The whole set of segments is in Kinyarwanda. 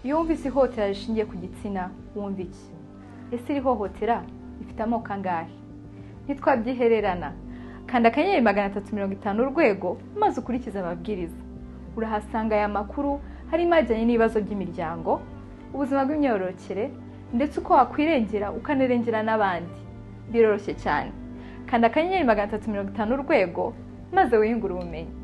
iyo wumvise ihohotera rishingiye ku gitsina wumva iki ese iri hohotera rifite amoko angahe ntitwabyihererana kanda akanyenyeri magana atatu mirongo itanu urwego maze ukurikize amabwiriza urahasanga aya makuru harimo ajyanye n'ibibazo by'imiryango ubuzima bw'imyororokere ndetse uko wakwirengera ukanerengera n'abandi biroroshye cyane kanda akanyenyeri magana atatu mirongo itanu urwego maze wiyungure ubumenyi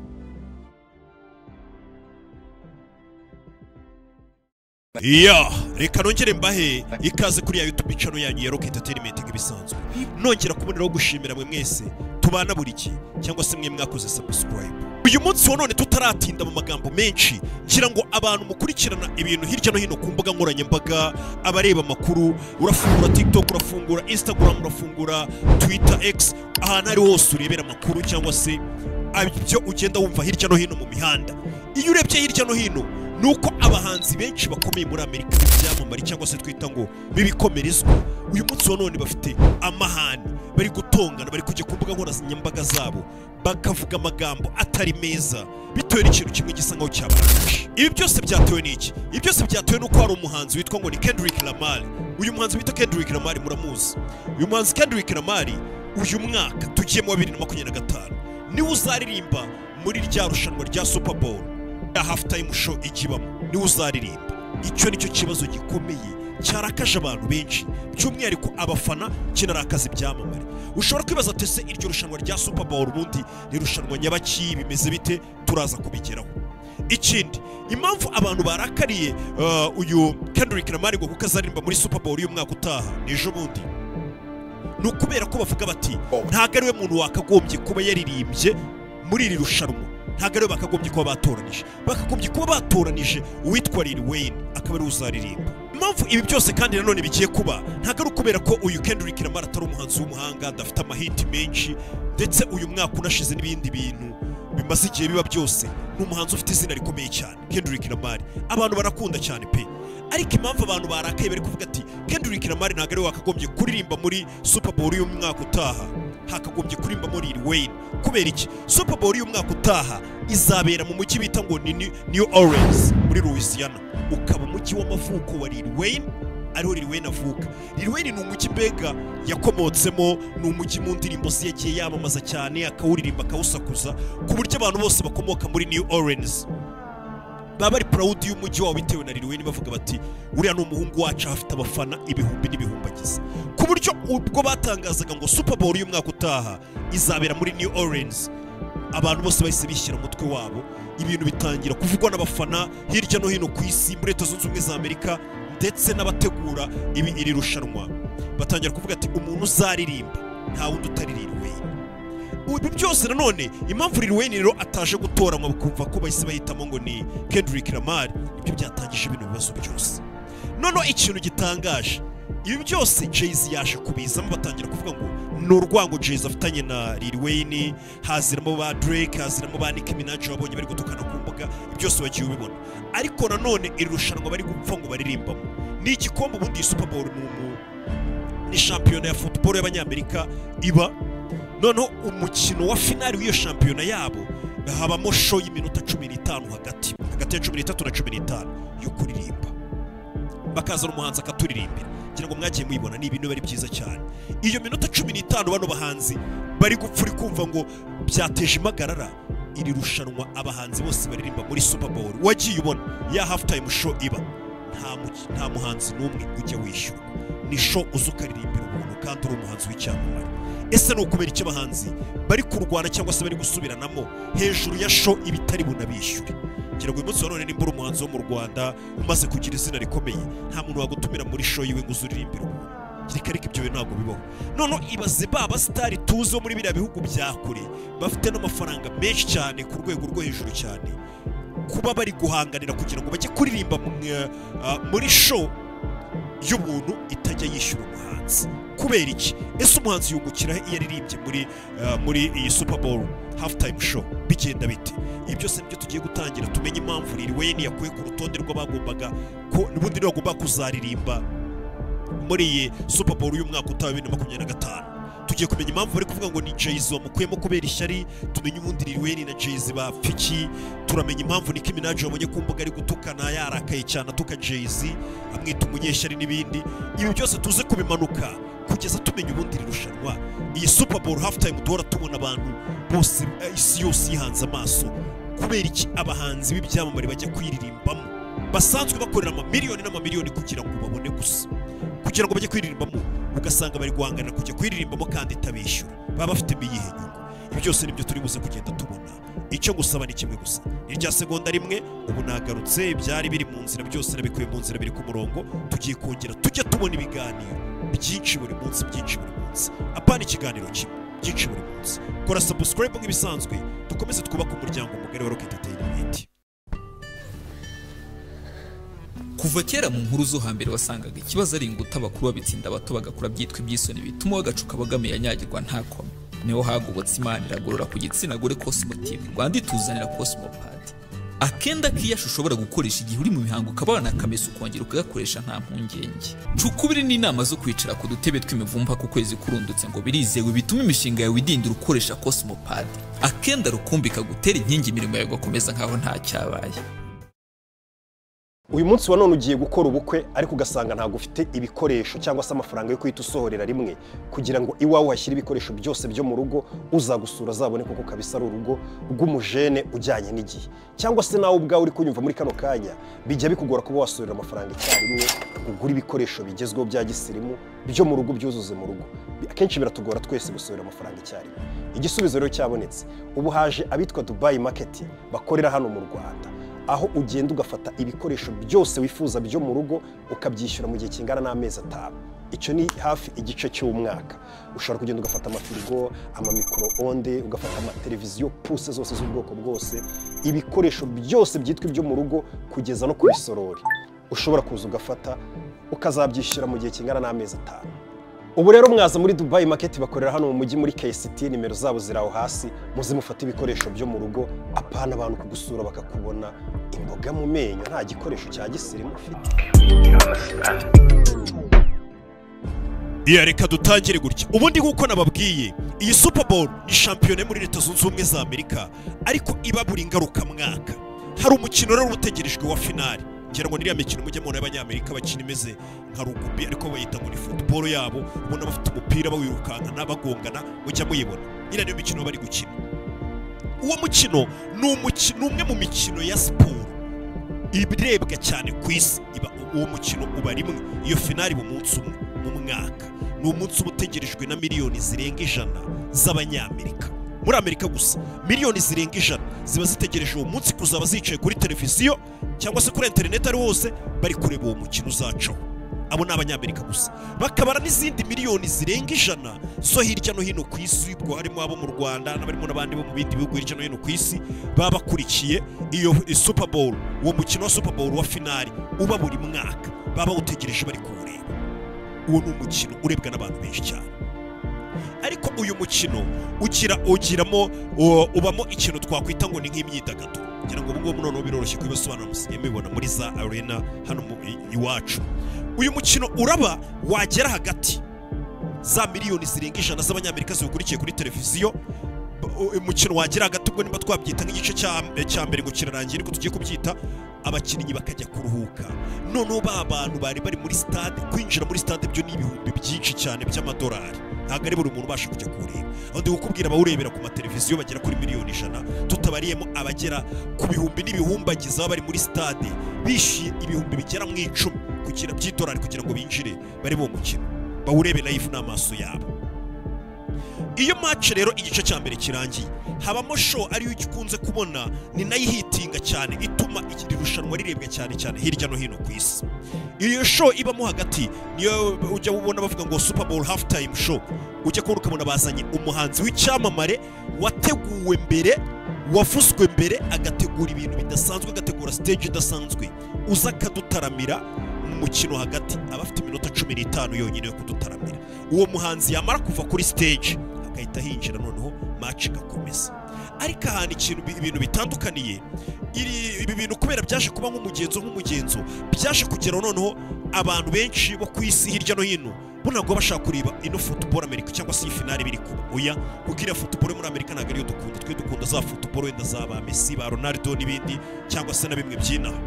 iya reka nongere mbahe ikaze kuri ya yutube icano yanyu ya rock entertainment nk'ibisanzwe nongera kuboneraho gushimira mwe mwese tubana buri gihe cyangwa se mwe mwakoze subscribe uyu munsi wa none tutaratinda mu magambo menshi ngira ngo abantu mukurikirana ibintu hirya no hino ku mbuga nkoranyambaga abareba amakuru urafungura tiktok urafungura instagram urafungura twitter x ahantu ari hose urebera amakuru cyangwa se ibyo ugenda wumva hirya no hino mu mihanda iyo urebye hirya no hino ni uko abahanzi benshi bakomeye muri amerika b'ibyamamare cyangwa se twita ngo b'ibikomerezwa uyu munsi wa none bafite amahane bari gutongana bari kujya ku mbuga nkoranyambaga zabo bakavuga amagambo atari meza bitewe n'ikintu kimwe gisa nkaho cyabarangije ibi byose byatewe n'iki ibi byose byatewe n'uko hari umuhanzi witwa ngo ni Kendrick Lamar uyu muhanzi bita Kendrick Lamar muramuzi uyu muhanzi Kendrick Lamar uyu mwaka tugiye mu wa bibiri na makumyabiri na gatanu niwe uzaririmba muri rya rushanwa rya Super Bowl ya hafu tayimu sho ikibamo niwe uzaririmba icyo nicyo kibazo gikomeye cyarakaje abantu benshi by'umwihariko abafana kinarakaza ibyamamare ushobora kwibaza tese iryo rushanwa rya Super Bowl ubundi ni irushanwa nyabaki bimeze bite turaza kubigeraho ikindi impamvu abantu barakariye uh, uyu Kendrick Lamar ngo kuko azaririmba muri Super Bowl uyu mwaka utaha n'ejo bundi ni ukubera ko bavuga bati ntabwo ari we muntu wakagombye kuba yaririmbye muri iri rushanwa ntabwo ariwe bakagombye kuba batoranije bakagombye kuba batoranije uwitwa Lil Wayne akaba ari uzaririmba impamvu ibi byose kandi nanone bigiye kuba ntabwo ari ukubera ko uyu Kendrick Lamar atari umuhanzi w'umuhanga adafite amahiti menshi ndetse uyu mwaka unashize n'ibindi bintu bimaze igihe biba byose ni umuhanzi ufite izina rikomeye cyane Kendrick Lamar abantu barakunda cyane pe ariko impamvu abantu barakaye bari kuvuga ati Kendrick Lamar ntabwo ariwe wakagombye kuririmba muri Super Bowl y'uyu mwaka utaha hakagombye kuririmba muri Lil Wayne kubera iki Super Bowl y'uyu mwaka utaha izabera mu mujyi bita ngo ni New- New Orleans muri Louisiana ukaba umujyi w'amavuko wa Lil Wayne ariho Lil Wayne avuka Lil Wayne ni umujyi mbega yakomotsemo ni umujyi mu ndirimbo ze yagiye yamamaza cyane akawuririmba akawusakuza ku buryo abantu bose bakomoka muri New Orleans baba bari proud y'umujyi wabo bitewe na Lil Wayne bavuga bati uriya ni umuhungu wacu afite abafana ibihumbi n'ibihumbi agize ku buryo ubwo batangazaga ngo Super Bowl y'umwaka utaha izabera muri New Orleans abantu bose bahise bishyira umutwe wabo ibintu bitangira kuvugwa n'abafana hirya no hino ku isi muri leta zunze ubumwe za amerika ndetse n'abategura ibi iri rushanwa batangira kuvuga ati umuntu uzaririmba nta wundi utari Lil Wayne ibi byose nanone impamvu Lil Wayne rero ataje gutoranywa bakumva ko bahise bahitamo ngo ni Kendrick Lamar ibyo byatangije bino bibazo byose noneho ikintu gitangaje ibi byose Jay-Z yaje kubizamo batangira kuvuga ngo ni urwango Jay-Z afitanye na Lil Wayne haziramo ba Drake haziramo ba Nicki Minaj wabonye bari gutukana ku mbuga ibyo byose wagiye ubibona ariko nanone iri rushanwa bari gupfa ngo baririmbamo ni igikombe ubundi iyi Super Bowl ni umu ni shampiyona ya football y'abanyamerika iba noneho umukino wa finali w'iyo shampiyona yabo habamo show y'iminota cumi n'itanu hagati hagati ya cumi n'itatu na cumi n'itanu yo kuririmba bakazana umuhanzi akaturirimbira ngira ngo mwagiye muyibona ni ibintu bari byiza cyane iyo minota cumi n'itanu bano bahanzi bari gupfa uri kumva ngo byateje impagarara iri rushanwa abahanzi bose baririmba muri Super Bowl wagiye ubona ya half time show iba nta mu- nta muhanzi n'umwe ujya wishyura ni show uza ukaririmbira umuntu kandi uri umuhanzi w'icyamamare ese ni ukubera icyo abahanzi bari kurwana cyangwa se bari gusubiranamo hejuru ya show ibitari bunabishyure ngira ngo uyu munsi wa none nimbura umuhanzi wo mu rwanda umaze kugira izina rikomeye nta muntu wagutumira muri show yiwe ngo uzuririmbire umuntu kereka ariko ibyo bintu ntabwo bibaho noneho ibaze ba basitari tuzi bo muri biriya bihugu bya kure bafite n'amafaranga menshi cyane ku rwego rwo hejuru cyane kuba bari guhanganira kugira ngo bajye kuririmba mu, eh, ah, muri show y'ubuntu itajya yishyura umuhanzi kubera iki ese umuhanzi yungukira he iyo aririmbye muri eh, muri iyi Super Bowl halftime show bigenda bite ibi byose nibyo tugiye gutangira tumenye impamvu Lil Wayne yakuwe ku rutonde rw'abagombaga ko n'ubundi bagomba kuzaririmba muri iyi Super Bowl y'umwaka utaha bibiri na makumyabiri na gatanu tugiye kumenya impamvu bari kuvuga ngo ni jayz wamukuyemo kubera ishyari tumenye ubundi Lil Wayne na jayz bapfiki turamenya impamvu Nicki Minaj wabonye ku mbuga ari gutukana yarakaye cyane atuka jayz amwita umunyeshyari n'ibindi ibi byose tuze kubimanuka kugeza tumenya ubundi iri rushanwa iyi super bowl half time duhora tubona abantu bose eh, isi yose yihanze amaso kubera iki abahanzi b'ibyamamare bajya kwiririmbamo basanzwe bakorera amamiliyoni n'amamiliyoni kugira ngo babone gusa kugira ngo bajye kwiririmbamo ugasanga bari guhangana kujya kwiririmbamo kandi itabishyura baba bafite iyihe nyungu ibi byose nibyo turi buze kugenda tubona icyo ngusaba ni kimwe gusa ni rya segonda rimwe ubu nagarutse ibyari biri mu nzira byose nabikuye mu nzira biri ku murongo tugiye kongera tujya tubona ibiganiro byinshi buri munsi byinshi buri munsi apana ikiganiro kimwe byinshi buri munsi kora subscribe nk'ibisanzwe dukomeze twubake umuryango mugari wa rocket entertainment kuva kera mu nkuru zo hambere wasangaga ikibazo ari inguta abakuru babitsinda abato bagakora byitwa ibyisoni bituma bagacuka abagamiye yanyagirwa nta koma niho hagobotse imana iragorora ku gitsina gore cosmotive rwanda ituzanira cosmopadi akenda k'iyashi ushobora gukoresha igihe uri mu mihango ukabana akameso ukongera ukagakoresha nta mpungenge cukubiri ni inama zo kwicara ku dutebe tw'imivumba ku kwezi kurundutse ngo birizewe bituma imishinga yawe idindira ukoresha cosmopadi akenda rukumbi kagutera inkingi imirimo yawe ugakomeza nkaho nta cyabaye uyu munsi wa none ugiye gukora ubukwe ariko ugasanga ntabwo ufite ibikoresho cyangwa se amafaranga yo guhita usohorera rimwe kugira ngo iwawe uhashyire ibikoresho byose byo mu rugo uzagusura azabone koko kabisa ari urugo rw'umujene ujyanye n'igihe cyangwa se nawe ubwawe uri kunyumva muri kano kanya bijya bikugora kuba wasohorera amafaranga icyarimwe ngo ugure ibikoresho bigezweho bya gisirimu byo mu rugo byuzuze mu rugo akenshi biratugora twese gusohora amafaranga icyarimwe igisubizo rero cyabonetse ubu haje abitwa dubayi maketi bakorera hano mu rwanda aho ugenda ugafata ibikoresho byose wifuza byo mu rugo ukabyishyura mu gihe kingana n'amezi atanu icyo ni hafi igice cy'umwaka ushobora kugenda ugafata amafirigo amamikoro onde ugafata amateleviziyo puse zose z'ubwoko bwose ibikoresho byose byitwa ibyo mu rugo kugeza no ku bisorori ushobora kuza ugafata ukazabyishyura mu gihe kingana n'amezi atanu ubu rero mwaza muri dubayi maketi bakorera hano mu mujyi muri KCT nimero zabo ziraho hasi muze mufate ibikoresho byo mu rugo apana abantu kugusura bakakubona imboga mu menyo nta gikoresho cya gisirimu ufite iya reka dutangire gutya ubundi nk'uko nababwiye iyi super bowl ni shampiyona yo muri leta zunze ubumwe za amerika ariko iba buri ngarukamwaka hari umukino rero utegerejwe wa finali ngira ngo niriya mikino mujya mubona y'abanyamerika bakina imeze nka rugubi ariko bayita ngo ni futuboro yabo ubona bafite umupira bawirukankana bagongana mujya muyibona iriya niyo mikino bari gukina uwo mukino ni umuki- ni umwe mu mikino ya siporo ibirebwa cyane ku isi iba uwo mukino uba rimwe iyo finari mu munsi umwe mu mwaka ni umunsi uba utegerejwe na miliyoni zirenga ijana z'abanyamerika muri amerika gusa miliyoni zirenga ijana ziba zitegereje uwo munsi kuzaba zicaye kuri televiziyo cyangwa se kuri interineti ari wose bari kureba uwo mukino uzacaho abo ni abanyamerika gusa bakabara n'izindi miliyoni zirenga ijana zo hirya no hino ku isi ubwo harimo abo mu rwanda n'abarimo n'abandi bo mu bindi bihugu hirya no hino ku isi baba bakurikiye iyo super bowl uwo mukino wa super bowl wa finari uba buri mwaka baba bawutegereje bari kuwureba uwo ni umukino urebwa n'abantu benshi cyane ariko uyu mukino ugira ugiramo u- ubamo ikintu twakwita ngo ni nk'imyidagaduro ngira ngo ubungubu noneho biroroshye kubisobanura musigaye mubibona muri za arena hano mu- i- iwacu uyu mukino uraba wagera hagati za miliyoni zirenga ijana z'abanyamerika ziwukurikiye kuri televiziyo u- umukino wagera hagati ubwo niba twabyita nk'igice cya- cya mbere ngo kirarangiye ariko tugiye kubyita abakinnyi bakajya kuruhuka noneho ba bantu bari bari muri stade kwinjira muri stade byo ni ibihumbi byinshi cyane by'amadolari ntabwo ari buri muntu ubasha kujya kuwureba aho ndi kukubwira abawurebera ku mateleviziyo bagera kuri miliyoni ijana tutabariyemo abagera ku bihumbi n'ibihumbagiza baba bari muri stade bishyuye ibihumbi bigera mu icumi kugira by'idolari kugira ngo binjire bari uwo mukino bawurebe live n'amaso yabo iyo match rero igice cya mbere kirangiye habamo show ariyo ukunze kubona ni nayo ihitinga cyane ituma iri rushanwa rirebwa cyane cyane hirya no hino ku isi iyo show ibamo hagati niyo ujya ubona bavuga ngo super bowl half time show ujya kubona ukabona bazanye umuhanzi w'icyamamare wateguwe mbere wavuzwe mbere agategura ibintu bidasanzwe agategura stage idasanzwe uza akadutaramira mu mukino hagati aba afite iminota cumi n'itanu yonyine yo kudutaramira uwo muhanzi yamara kuva kuri stage agahita hinjira noneho match igakomeza ariko ahantu ikintu bi- ibintu bitandukaniye iri- ibi bintu kubera byaje kuba nk'umugenzo nk'umugenzo byaje kugera noneho abantu benshi bo ku isi hirya no hino bo ntabwo baba bashaka kureba ino futuboro amerika cyangwa se iyi finale biri kuba oya kuko iriya futuboro yo muri amerika ntabwo ariyo dukunda twe dukunda za futuboro wenda za ba mesi ba ronaldo n'ibindi cyangwa se na bimwe by'inaha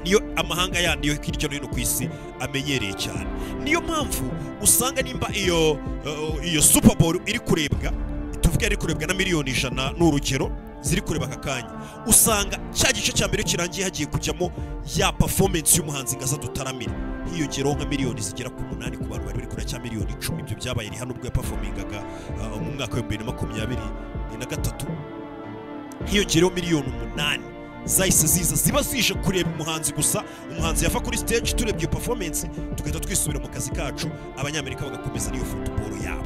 niyo amahanga yandi yo hirya no hino ku isi amenyereye cyane niyo mpamvu usanga nimba iyo eh, iyo super bowl iri kurebwa tuvuge ari kurebwa na miliyoni ijana ni urugero ziri kureba aka kanya usanga cya gice cya mbere iyo kirangiye hagiye kujyamo ya performance y'umuhanzi ngaza dutaramire hiyongeraho nka miliyoni zigera ku munani ku bantu bari bari kureba cya miliyoni icumi ibyo byabaye ni hano ubwo yapafomingaga eh, mu mwaka w'ibihumbi bibiri na makumyabiri na gatatu hiyongereho miliyoni umunani zahise ziza ziba zije kureba umuhanzi gusa umuhanzi yava kuri stage turebye iyo performance tugahita twisubira mu kazi kacu abanyamerika bagakomeza n'iyo futuboro yabo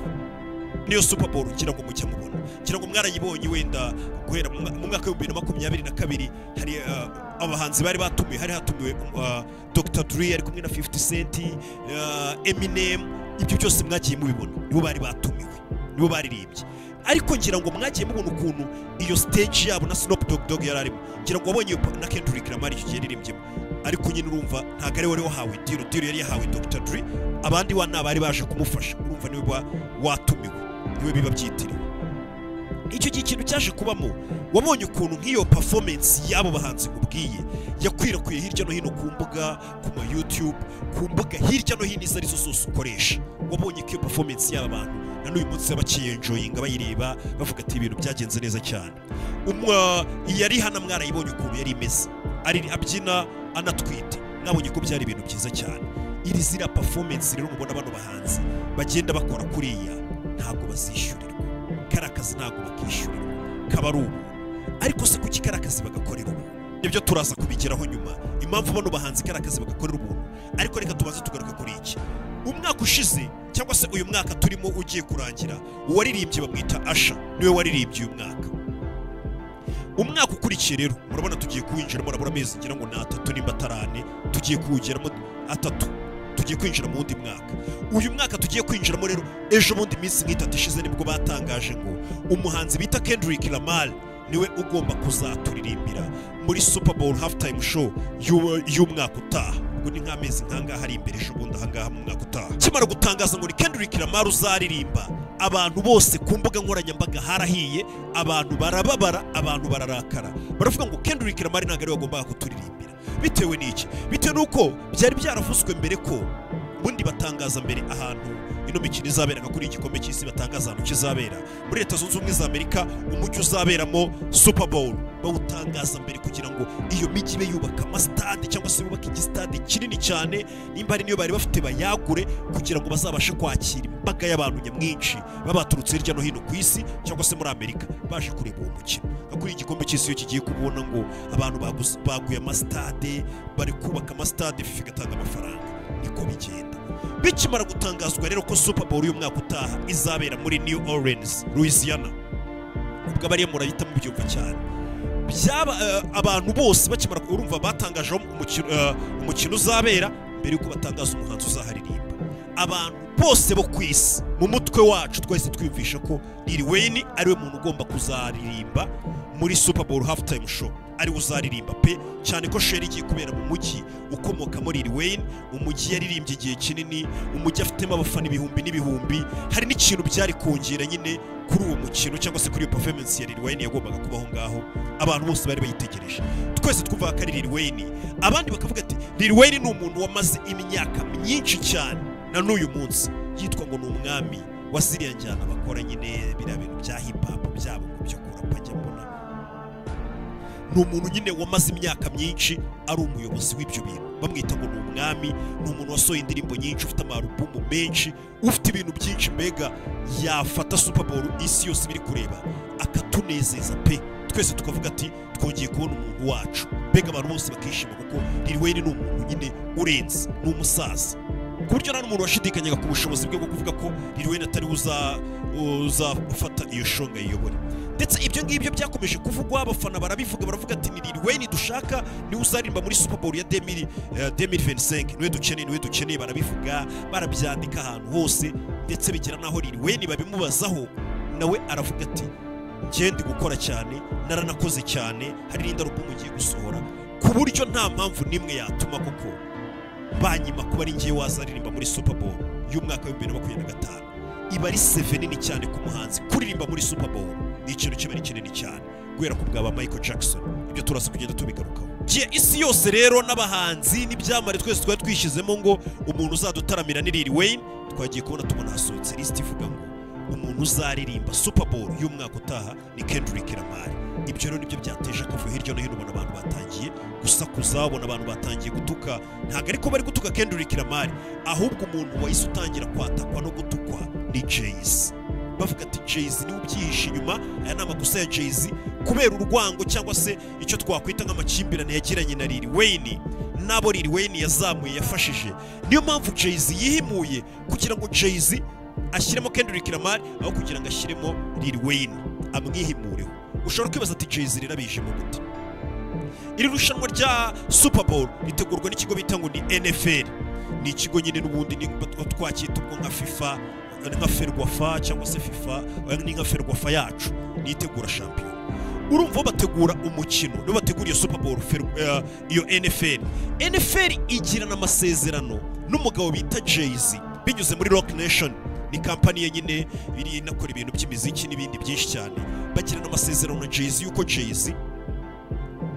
niyo super bowl ngira ngo mujya mubona ngira ngo mwarayibonye wenda guhera mu mwa- mu mwaka w'ibihumbi bibiri na makumyabiri na kabiri hari eh, abahanzi bari batumiwe hari hatumiwe eh, dr dre ari kumwe na 50 cent eh, eminem ibyo byose mwagiye mubibona nibo bari batumiwe nibo baririmbye ariko ngira ngo mwagiye mubona ukuntu iyo stage yabo na Snoop Dogg Dogg yari arimo ngira ngo wabonye iyo po- na Kendrick Lamar icyo gihe yaririmbyemo ariko nyine urumva ntabwo ari we wari wahawe diro diro yari yahawe Dr. Dre abandi wa nta bari baje kumufasha urumva niwe wa- watumiwe niwe biba byitiriwe icyo gihe ikintu cyaje kubamo wabonye ukuntu nk'iyo performance y'abo bahanzi nkubwiye yakwirakwiye hirya no hino ku mbuga ku ma youtube ku mbuga hirya no hino izo arizo zose ukoresha wabonye ko iyo performance y'aba bantu na n'uyu munsi bakiyenjoyinga bayireba bavuga ati ibintu byagenze neza cyane Umwa- yari hano mwarayibonye ukuntu yari imeze ari abyina anatwite mwabonye ko byari ibintu byiza cyane iri ziriya performance rero mubona bano bahanzi bagenda bakora kuriya ntabwo bazishyurirwa kariya kazi ntabwo bakishyurirwa kaba ari ubuntu ariko se kuki kariya kazi bagakorera ubuntu nibyo turaza kubigeraho nyuma impamvu bano bahanzi kariya kazi bagakorera ubuntu ariko reka tubanze tugaruke kuri iki umwaka ushize cyangwa se uyu mwaka turimo ugiye kurangira uwaririmbye bamwita asha niwe waririmbye uyu mwaka umwaka ukurikiye rero murabona tugiye kuwinjiramo urabona amezi ngira ngo ni atatu nimba atari ane tugiye kuwugeramo atatu tugiye kwinjira mu wundi mwaka uyu mwaka tugiye kwinjiramo rero ejo bundi iminsi nk'itatu ishize nibwo batangaje ngo umuhanzi bita Kendrick Lamar niwe ugomba kuzaturirimbira muri Super Bowl halftime show y'u- y'umwaka utaha ubwo ni nk'amezi nk'angaha ari imbere ejo bundi ahangaha mu mwaka utaha kimara gutangaza ngo ni Kendrick Lamar uzaririmba abantu bose ku mbuga nkoranyambaga harahiye abantu barababara abantu bararakara baravuga ngo Kendrick Lamar ntabwo ariwe wagombaga kuturirimbira bitewe n'iki bitewe n'uko byari byaravuzwe mbere ko ubundi batangaza mbere ahantu ino mikino izaberaga kuri iki gikombe cy'isi batangaza ahantu kizabera muri leta zunze ubumwe za amerika umujyi uzaberamo super bowl bawutangaza mbere kugira ngo iyo mijyi ibe yubaka amasitade cyangwa se yubake igisitade kinini cyane nimba hari n'iyo bari bafite bayagure kugira ngo bazabashe kwakira imbaga y'abantu nyamwinshi baba baturutse hirya no hino ku isi cyangwa se muri amerika baje kureba uwo mukino nka kuri iki gikombe cy'isi iyo kigiye kubona ngo abantu baguze- baguye amasitade bari kubaka amasitade fifa igatanga amafaranga niko bigenda bikimara gutangazwa rero ko super bowl y'umwaka utaha izabera muri new orleans louisiana ubwo abariyo murahita mubyumva cyane byaba eh, abantu bose bakimara urumva batangaje aho umukino eh, umukino uzabera mbere yuko batangaza umuhanzi uzaharirimba abantu bose bo ku isi mu mutwe wacu twese twiyumvisha ko Lil Wayne ariwe muntu ugomba kuzaririmba muri Super Bowl halftime show ariwe uzaririmba pe cyane ko sheri igiye kubera mu mujyi ukomoka muri Lil Wayne umujyi yaririmbye igihe kinini umujyi afitemo abafana ibihumbi n'ibihumbi hari n'ikintu byari kongera nyine kuri uwo mukino cyangwa se kuri iyo performance ya Lil Wayne yagombaga kuba aho ngaho abantu bose bari bayitegereje twese twumva ko ari Lil Wayne abandi bakavuga ati Lil Wayne ni umuntu wamaze imyaka myinshi cyane na n'uyu munsi yitwa ngo ni umwami wa ziriya njyana bakora nyine biriya bintu bya hip hop byabo ngo byo kurapa njya mbona ni umuntu nyine wamaze imyaka myinshi ari umuyobozi w'ibyo bintu bamwita ngo ni umwami ni umuntu wasohoye indirimbo nyinshi ufite amarubumu menshi ufite ibintu byinshi mbega yafata super bowl isi yose ibiri kureba akatunezeza pe twese tukavuga ati twongeye kubona umuntu wacu mbega abantu bose bakishima kuko Lil Wayne ni umuntu nyine urenze ni umusaza ku buryo nta n'umuntu washidikanyaga ku bushobozi bwe bwo kuvuga ko Lil Wayne atari we uza- uzafata iyo shonga yiyobore ndetse ibyo ngibyo byakomeje kuvugwa abafana barabivuga baravuga ati ni Lil Wayne dushaka niwe uzaririmba muri Super Bowl ya 2000, eh, 2025 niwe dukeneye niwe dukeneye barabivuga barabyandika ahantu hose ndetse bigera n'aho Lil Wayne babimubazaho nawe aravuga ati njye ndi gukora cyane naranakoze cyane hari n'indi alubumu ngiye gusohora ku buryo nta mpamvu n'imwe yatuma koko banyima kuba ari ngiye wazaririmba muri Super Bowl y'umwaka wa bibiri na makumyabiri na gatanu iba ari seve nini cyane ku muhanzi kuririmba muri super bowl ni ikintu kiba ari kinini cyane guhera ku bwaba michael jackson ibyo turasa kugenda tubigarukaho Gihe isi yose rero n'abahanzi n'ibyamare twese twari twishyizemo ngo umuntu uzadutaramira ni Lil Wayne twagiye kubona tubona hasohotse lisiti ivuga ngo umuntu uzaririmba super bowl y'umwaka utaha ni Kendrick Lamar ibyo rero nibyo byateje akavuyo hirya no hino ubona abantu batangiye gusakuza ubona abantu batangiye gutuka ntabwo ariko bari gutuka Kendrick Lamar ahubwo umuntu wahise utangira kwatakwa no gutukwa ni Jay-Z bavuga ati jayz niwe ubyihishe inyuma aya ni amakosa ya jayz kubera urwango cyangwa se icyo twakwita nk'amakimbirane yagiranye na Lil Wayne n'abo Lil Wayne yazamuye yafashije niyo mpamvu jayz yihimuye kugira ngo jayz ashyiremo Kendrick Lamar aho kugira ngo ashyiremo Lil Wayne amwihimureho ushobora kwibaza ati jayz rero abijemo gute iri rushanwa rya super bowl ritegurwa n'ikigo bita ngo ni nfl ni ikigo nyine n'ubundi niba twacyita ubwo nka fifa nka ferwafa cyangwa se fifa oya ni nka ferwafa yacu nitegura shampiyona urumva bategura umukino nibo bategura iyo super bowl Fer- eh, iyo nfl nfl igirana amasezerano n'umugabo bita jayz binyuze muri rock nation ni kampani ye nyine iri inakora ibintu by'imiziki n'ibindi byinshi cyane bagirana amasezerano na jayz yuko jayz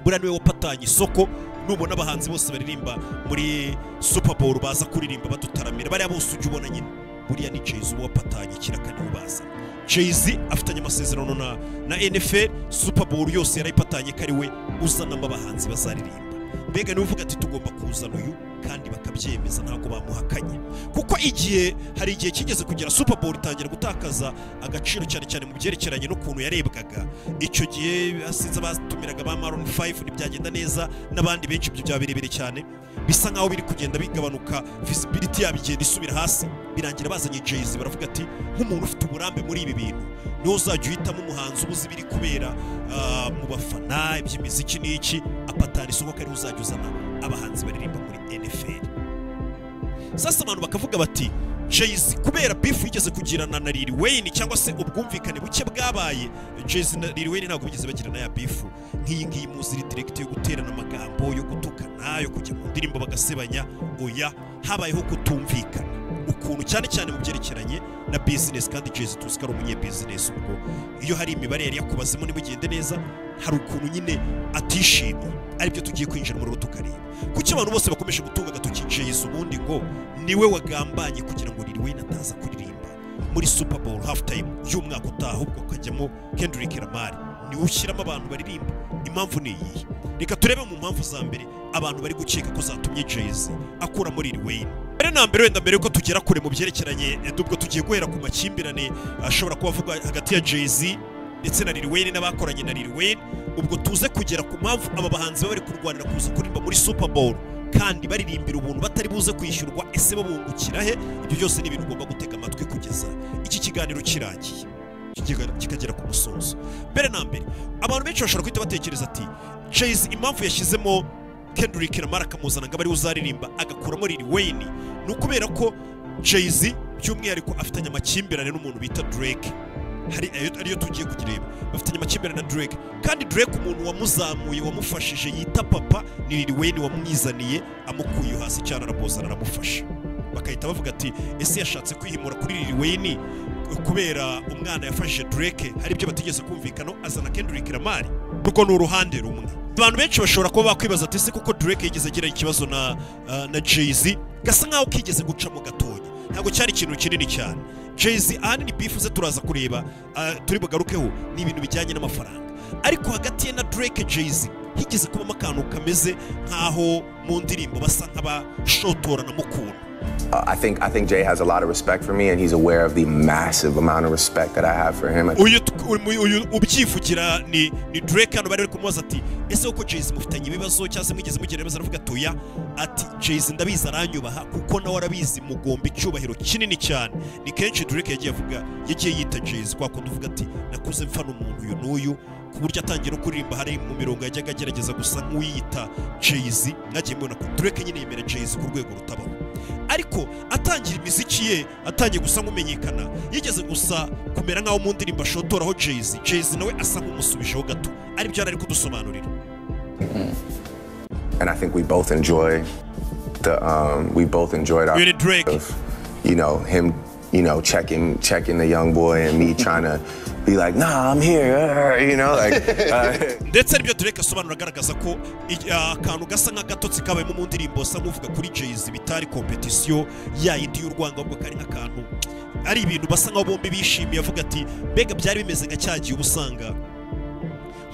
buriya niwe wapatanye isoko nubona abahanzi bose baririmba muri super bowl baza kuririmba badutaramira bariya bose ujya ubona nyine buriya ni jayz uba wapatanye ikiraka niwe ubaza jayz afitanye amasezerano na, na nfl super bowl yose yarayipatanye ko ari we uzanamo abahanzi bazaririmba mbega niwe uvuga ati tugomba kuzana uyu kandi bakabyemeza ntabwo bamuhakanye kuko igihe hari igihe kigeze kugera super bowl itangira gutakaza agaciro cyane cyane mu byerekeranye n'ukuntu yarebwaga icyo gihe hasize abatumiraga ba maroon 5 ntibyagenda neza n'abandi benshi ibyo byaba birebire cyane bisa nkaho biri kugenda bigabanuka visibility yabo igenda isubira hasi birangira bazanye jayz baravuga ati nk'umuntu ufite uburambe muri ibi bintu niwe uzajya uhitamo umuhanzi ubuze ibiri kubera ah, mu bafana iby'imiziki n'iki apatara isoko ko ariwe uzajya uzana abahanzi baririmba muri nfl sasa abantu bakavuga bati jayz kubera bifu yigeze kugirana na Lil Wayne cyangwa se ubwumvikane buke bwabaye jayz na Lil Wayne ntabwo bigeze bagirana ya bifu nk'iyi ngiyi muzi iri direkiti yo guterana amagambo yo gutukana yo kujya mu ndirimbo bagasebanya oya habayeho kutumvikana ukuntu cyane cyane mu byerekeranye na bizinesi kandi jayz tuzi ko ari umunyebizinesi ubwo iyo hari imibare yari yakubazemo ntimugende neza hari ukuntu nyine atishimye aribyo tugiye kwinjira muri tukareba kuki abantu bose bakomeje gutunga agatoki jayz ubundi ngo niwe wagambanye kugira ngo Lil Wayne ataza kuririmba muri super bowl half time y'umwaka utaha ahubwo akajyamo Kendrick Lamar niwe ushyiramo abantu baririmba impamvu ni iyihe reka turebe mu mpamvu za mbere abantu bari gukeka ko zatumye jayz akura muri Lil Wayne mbere na mbere wenda mbere yuko tugera kure mu byerekeranye eh, dubwo tugiye guhera ku makimbirane ashobora kuba avugwa hagati ya jayz ndetse na Lil Wayne n'abakoranye na Lil Wayne ubwo tuze kugera ku mpamvu aba bahanzi baba bari kurwanira kuza kuririmba muri super bowl kandi baririmbira ubuntu batari buze kwishyurwa ese babungukira he ibyo byose ni ibintu ugomba gutega amatwi kugeza iki kiganiro kirangiye kigega- kikagera ku musozo mbere na mbere abantu benshi bashobora guhita batekereza ati jayz impamvu yashyizemo Kendrick Lamar akamuzana ngo abe ariwe uzaririmba agakuramo Lil Wayne ni ukubera ko Jay-Z by'umwihariko afitanye amakimbirane n'umuntu bita Drake hari ayo- ariyo tugiye kugireba bafitanye amakimbirane na Drake kandi Drake umuntu wamuzamuye wamufashije yita papa ni Lil Wayne wamwizaniye amukuye hasi cyane aramuzana aramufasha bakahita bavuga ati ese yashatse kwihimura kuri Lil Wayne kubera umwana yafashije Drake hari ibyo batigeze kumvikana azana Kendrick Lamar urwo ni uruhande rumwe abantu benshi bashobora kuba bakwibaza ati ese koko Drake yigeze agira ikibazo na, uh, na Jay-Z gasa nkaho kigeze gucamo gatoya ntabwo cyari ikintu kinini cyane Jay-Z ahanini beef ze turaza kureba uh, turi bugarukeho ni ibintu bijyanye n'amafaranga ariko hagati ye na Drake Jay-Z higeze kubamo akantu kameze nkaho mu ndirimbo basa nk'abashotorana mu kuntu Uh, I think I think Jay has a lot of respect for me, and he's aware of the massive amount of respect that I have for him. I uyu uyu- uyu ubyivugira ni ni Drake hano bari bari kumubaza ati ese koko Jay-Z mufitanye ibibazo cyangwa se mwigeze mugira ibibazo aravuga ati oya ati Jay-Z ndabizi aranyubaha kuko nawe arabizi mugomba icyubahiro kinini cyane ni kenshi Drake yagiye avuga yagiye yita Jay-Z kwa kundi uvuga ati nakuze mfana umuntu uyu n'uyu ku buryo atangiye no kuririmba hari mu mirongo yajyaga agerageza gusa nk'uwiyita Jay-Z mwagiye mubona ko Drake nyine yemera Jay-Z ku rwego rutabaho ariko atangira imiziki ye atangiye gusa nk'umenyekana yigeze gusa kumera nk'aho mu ndirimbo ashotoraho jayz jayz nawe asa nk'umusubijeho gato aribyo yari ari kudusobanurira And I think we both enjoy the um, we both enjoyed our Really, Drake. of you know, him, you know, checking checking the young boy and me trying to be like, nah, I'm here, uh, you know, like uh, ndetse aribyo tureka asobanura agaragaza ko i- akantu gasa nk'agatotsi kabayemo mu ndirimbo sa nk'uvuga kuri jezi bitari kompetisiyo yayindi y'urwango ahubwo kari nk'akantu ari ibintu basa nk'aho bombi bishimiye avuga ati mbega byari bimeze nka cya gihe uba usanga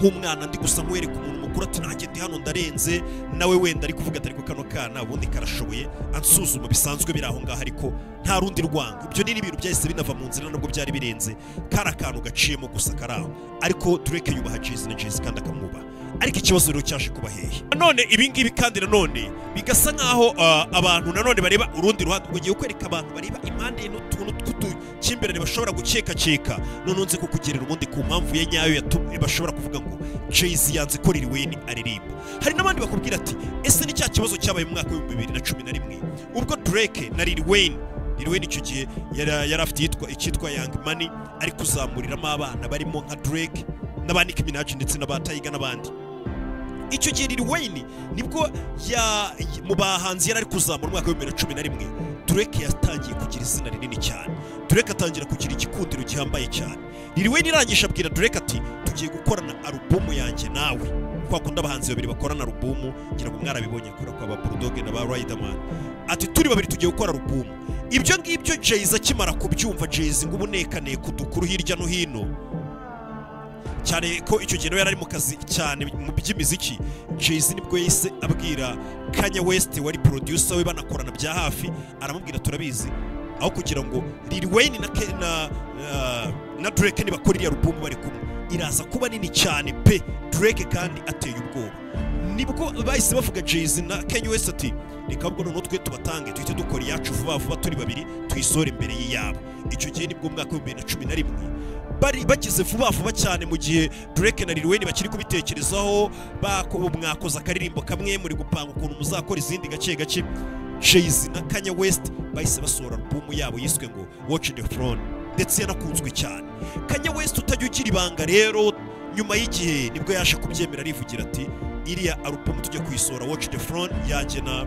nk'umwana ndi gusa nkwereka umuntu mukuru ati nanjye ndi hano ndarenze nawe wenda ari kuvuga ati ariko kano kana ubundi karashoboye ansuzuma bisanzwe biri aho ngaho ariko nta rundi rwango ibyo ni n'ibintu byahise binava mu nzira nubwo byari birenze kari akantu gaciyemo gusa kari aho ariko tureke yubaha jezi na jezi kandi akamwubaha ariko ikibazo rero cyaje kuba hehe nanone ibi ngibi kandi nanone bigasa nk'aho ah, abantu nanone bareba urundi ruhande ugiye kwereka abantu bareba impande ye n'utuntu tw'udukimbirane bashobora gukekakeka none unze kukugerera ubundi ku mpamvu ye nyayo yatumye bashobora kuvuga ngo jezi yanze ko Lil Wayne aririmba hari n'abandi bakubwira ati ese ni cya kibazo cyabaye mu mwaka w'ibihumbi bibiri na cumi na rimwe ubwo Drake na Lil Wayne Lil Wayne icyo gihe yari yari afite iyitwa- icyitwa Young Money ari kuzamuriramo abana barimo nka Drake n'aba Nicki Minaj ndetse n'aba Tyga n'abandi icyo gihe Lil Wayne nibwo ya mu bahanzi yari ari kuzamura umwaka w'ibihumbi bibiri na cumi na rimwe Drake yatangiye kugira izina rinini cyane Drake atangira kugira igikundiro gihambaye cyane Lil Wayne irangije abwira Drake ati tugiye gukorana alubumu yanjye nawe kwa kundi abahanzi babiri bakorana alubumu ngira ngo mwarabibonye kora kwa ba Bulldog na ba Riderman ati turi babiri tugiye gukora alubumu ibyo ngibyo Jay-Z akimara kubyumva Jay-Z ngo ubunekaneko dukuru hirya no hino cyane ko icyo gihe nawe yari ari mu kazi cyane mu by'imiziki Jay-Z nibwo yahise abwira Kanye West wari producer we banakorana bya hafi aramubwira turabizi aho kugira ngo Lil Wayne na Ke- na na- na Drake nibakora iriya album bari kumwe iraza kuba nini cyane pe Drake kandi ateye ubwoba nibwo bahise bavuga Jay-Z na Kanye West ati reka ahubwo noneho twe tubatange duhite dukora iyacu vuba vuba turi babiri tuyisore imbere y'iyabo icyo gihe nibwo mu mwaka w'ibihumbi bibiri na cumi na rimwe bari bagize vuba vuba cyane mu gihe Drake na Lil Wayne bakiri kubitekerezaho bako mwakoze akaririmbo kamwe muri gupanga ukuntu muzakora izindi gake gake Jay-Z na Kanye West bahise basohora album yabo yiswe ngo Watch the Throne ndetse yanakunzwe cyane Kanye West utajya ugira ibanga rero nyuma y'igihe nibwo yaje kubyemera arivugira ati iriya album tujya kuyisohora Watch the Throne yanjye na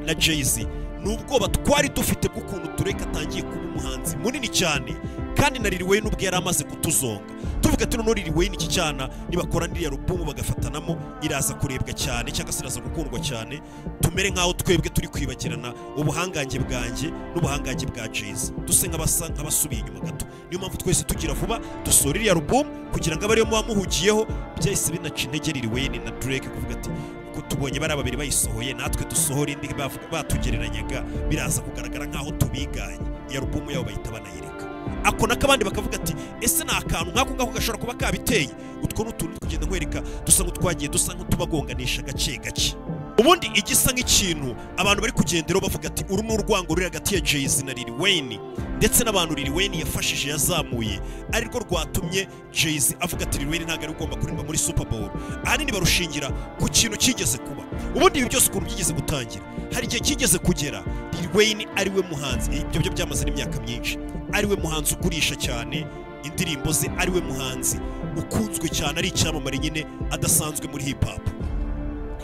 na Jay-Z ni ubwoba twari dufite bw'ukuntu Drake atangiye kuba umuhanzi munini cyane kandi na Lil Wayne ubwe yari amaze kutuzonga tuvuga ati noneho Lil Wayne iki cyana nibakora iriya album bagafatanamo iraza kurebwa cyane cyangwa se iraza gukundwa cyane tumere nk'aho twebwe turi kwibagirana ubuhangange bwanjye n'ubuhangange bwa Jay-Z duse nk'abasa nk'abasubiye inyuma gato niyo mpamvu twese tugira vuba dusohora iriya album kugira ngo abariyo muba muhugiyeho byahise binaca intege Lil Wayne na Drake kuvuga ati ko tubonye bariya babiri bayisohoye natwe dusohora indi bavuga- batugereranyaga biraza kugaragara nk'aho tubiganye iyo alubumu yabo bahita banayireka ako nako abandi bakavuga ati ese ni akantu nk'ako ngako gashobora kuba kabiteye utwo ni utuntu tugenda nkwereka dusa nk'utwagiye dusa nk'utubagonganisha gake gake ubundi igisa nk'ikintu abantu bari kugenderaho bavuga ati uru ni urwango ruri hagati ya Jay-Z na Lil Wayne ndetse n'abantu Lil Wayne yafashije yazamuye arirwo rwatumye Jay-Z avuga ati Lil Wayne ntabwo ari ugomba kuririmba muri Super Bowl ahanini barushingira ku kintu kigeze kuba ubundi ibi byose ukuntu byigeze gutangira hari igihe kigeze kugera Lil Wayne ari we muhanzi ibyo byo byamaze n'imyaka myinshi ari we muhanzi ugurisha cyane indirimbo ze ari we muhanzi ukunzwe cyane ari icyamamare nyine adasanzwe muri hip hop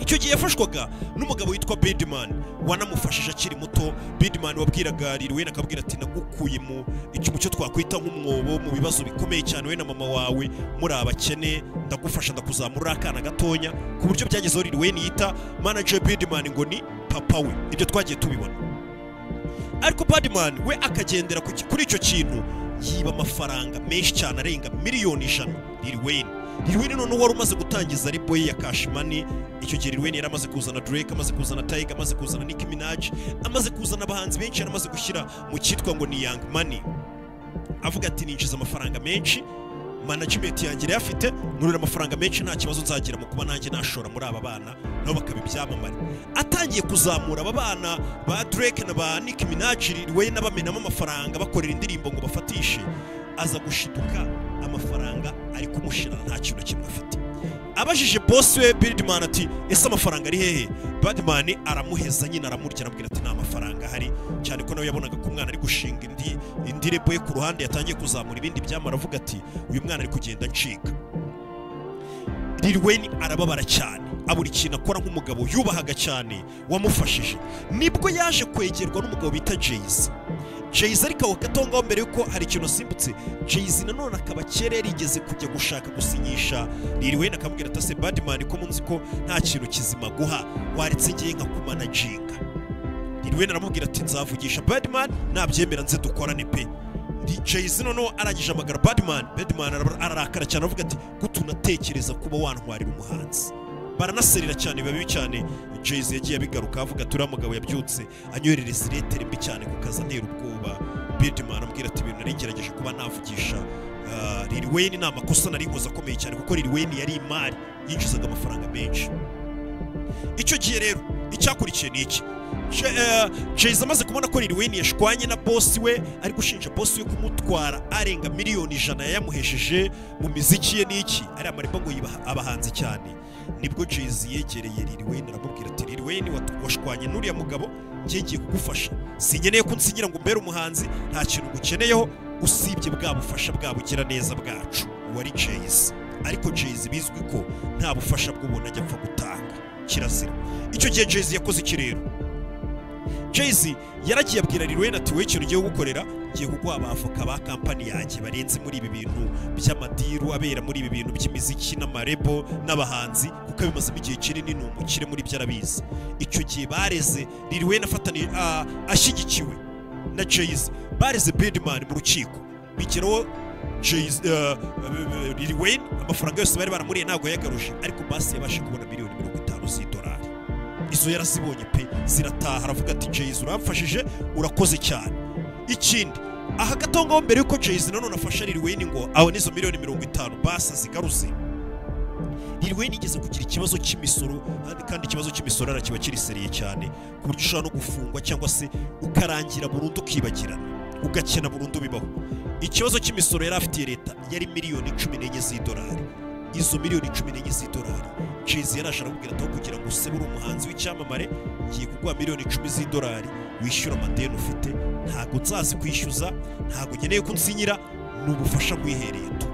icyo gihe yafashwaga n'umugabo witwa Birdman wanamufashije akiri muto Birdman wabwiraga Lil Wayne akabwira ati nagukuye mu icyuma cyo twakwita nk'umwobo mu bibazo bikomeye cyane we na mama wawe muri abakene ndagufasha ndakuzamura uri akana gatonya ku buryo byagezeho Lil Wayne yita manager Birdman ngo ni papa we ibyo twagiye tubibona ariko Birdman we akagendera ku ki- kuri icyo kintu yiba amafaranga menshi cyane arenga miliyoni ijana Lil Wayne Lil Wayne noneho wari umaze gutangiza repo ye ya Cash Money icyo gihe Lil Wayne yari amaze kuzana Drake amaze kuzana Tyga amaze kuzana Nicki Minaj amaze kuzana abahanzi benshi yari amaze gushyira mu cyitwa ngo ni Young Money avuga ati ninjiza amafaranga menshi management yanjye yari afite nurira amafaranga menshi nta kibazo nzagira mu kuba nanjye nashora muri aba bana nabo bakaba ibyamamare atangiye kuzamura aba bana ba Drake na ba Nicki Minaj Lil Wayne abamenamo amafaranga bakorera indirimbo ngo bafatishe aza gushituka amafaranga ari kumushira nta kintu na kimwe afite abajije boss we Birdman ati ese amafaranga ari hehe Birdman aramuheza nyine aramurya arambwira ati nta amafaranga ahari cyane ko nawe yabonaga ko umwana ari gushinga indi indi repo ye ku ruhande yatangiye kuzamura ibindi byamara avuga ati uyu mwana ari kugenda ncika Lil Wayne arababara cyane abura ikintu akora nk'umugabo yubahaga cyane wamufashije nibwo yaje kwegerwa n'umugabo bita Jay-Z Jay-Z ariko aho gato ngaho mbere yuko hari ikintu asimbutse Jay-Z nanone akaba kera yarigeze kujya gushaka gusinyisha Lil Wayne akamubwira ati ase Badman ko munzi ko nta kintu kizima guha waretse ngiye nkakumanaginga Lil Wayne aramubwira ati nzavugisha Badman nabyemera nze dukorane pe Jay-Z noneho arangije amagara Badman Badman araba- ararakara cyane aravuga ati gute unatekereza kuba wantwarira umuhanzi baranaserera cyane biba bibi cyane Jay-Z yagiye abigaruka avuga ati uriya mugabo yabyutse anyoherereza iretere mbi cyane ku kazi antera ubwoba Badman ambwira ati ibintu nari ngerageje kuba navugisha ah, Lil Wayne ni amakosa nari nkoze akomeye cyane kuko Lil Wayne yari imari yinjizaga amafaranga menshi icyo gihe rero icyakurikiye ni iki Je- eh, Jay-Z amaze kubona ko Lil Wayne yashwanye na boss we ari gushinja boss we kumutwara arenga miliyoni ijana yayamuhesheje mu miziki ye n'iki ariya marimba ngo yibaha abahanzi cyane nibwo Jay-Z yegereye Lil Wayne aramubwira ati Lil Wayne wat- washwanye n'uriya mugabo njye ngiye kugufasha sinkeneye ko unsinyira ngo mbere umuhanzi nta kintu ngukeneyeho usibye bwa bufasha bwa bugira neza bwacu wari Jay-Z ariko Jay-Z bizwi ko nta bufasha bw'ubuntu ajya apfa gutanga kirazira icyo gihe Jay-Z yakoze iki rero Jay-Z yaragiye abwira Lil Wayne ati wowe ikintu ugiye gukorera ngiye kuguha abavoka ba kampani yanjye barenze muri ibi bintu by'amadiru abera muri ibi bintu by'imiziki n'amarebo n'abahanzi kuko bimazemo igihe kinini ni umukire muri byo arabizi icyo gihe bareze Lil Wayne afataniye ah, ashyigikiwe na Jay-Z bareze Birdman mu rukiko bigeraho Jay-Z, ah, Lil Wayne amafaranga yose bari baramuriye ntabwo yayagaruje ariko basi yabashe kubona miliyoni mirongo itanu z'idolari izo yarazibonye pe zirataha aravuga ati Jay-Z uramfashije urakoze cyane ikindi aha gato ngaho mbere yuko Jay-Z nanone afasha Lil Wayne ngo abone izo miliyoni mirongo itanu basa zigaruze Lil Wayne yigeze kugira ikibazo cy'imisoro kandi- kandi ikibazo cy'imisoro ara kiba kiriseriye cyane ku buryo ushobora no gufungwa cyangwa se ukarangira burundu ukibagirana ugakena burundu bibaho ikibazo cy'imisoro yari afitiye leta yari miliyoni cumi n'enye z'idolari izo miliyoni cumi n'enye z'idolari Jay-Z yaraje aramubwira ati aho kugira ngo use uri umuhanzi w'icyamamare ngiye kuguha miliyoni icumi z'idolari wishyura amadeni ufite ntabwo nzazi kwishyuza ntabwo nkeneye ko unsinyira ni ubufasha nkwihereye tu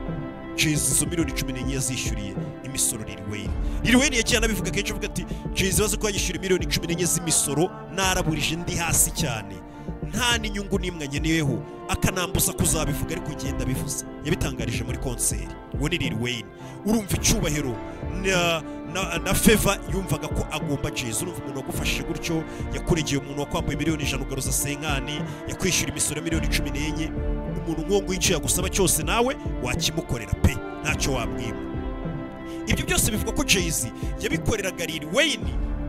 Jay-Z izo miliyoni cumi n'enye yazishyuriye imisoro Lil Wayne Lil Wayne yagiye anabivuga kenshi avuga ati Jay-Z bazi ko yanyishyura miliyoni cumi n'enye z'imisoro naraburije ndi hasi cyane nta n'inyungu n'imwe nkeneyeho akanambuza kuzabivuga ariko genda bivuze yabitangarije muri konseri uwo ni Lil Wayne urumva icyubahiro na, na, na Feva yumvaga ko agomba Jay-Z urumva umuntu wagufashije gutyo yakuregeye umuntu wakwambuye miliyoni ijana ugaruza senkani yakwishyura imisoro ya miliyoni cumi n'enye umuntu nk'uwo nguwo icyo yagusaba cyose nawe wakimukorera pe ntacyo wabwiba ibyo byose bivuga ko Jay-Z yabikoreraga Lil Wayne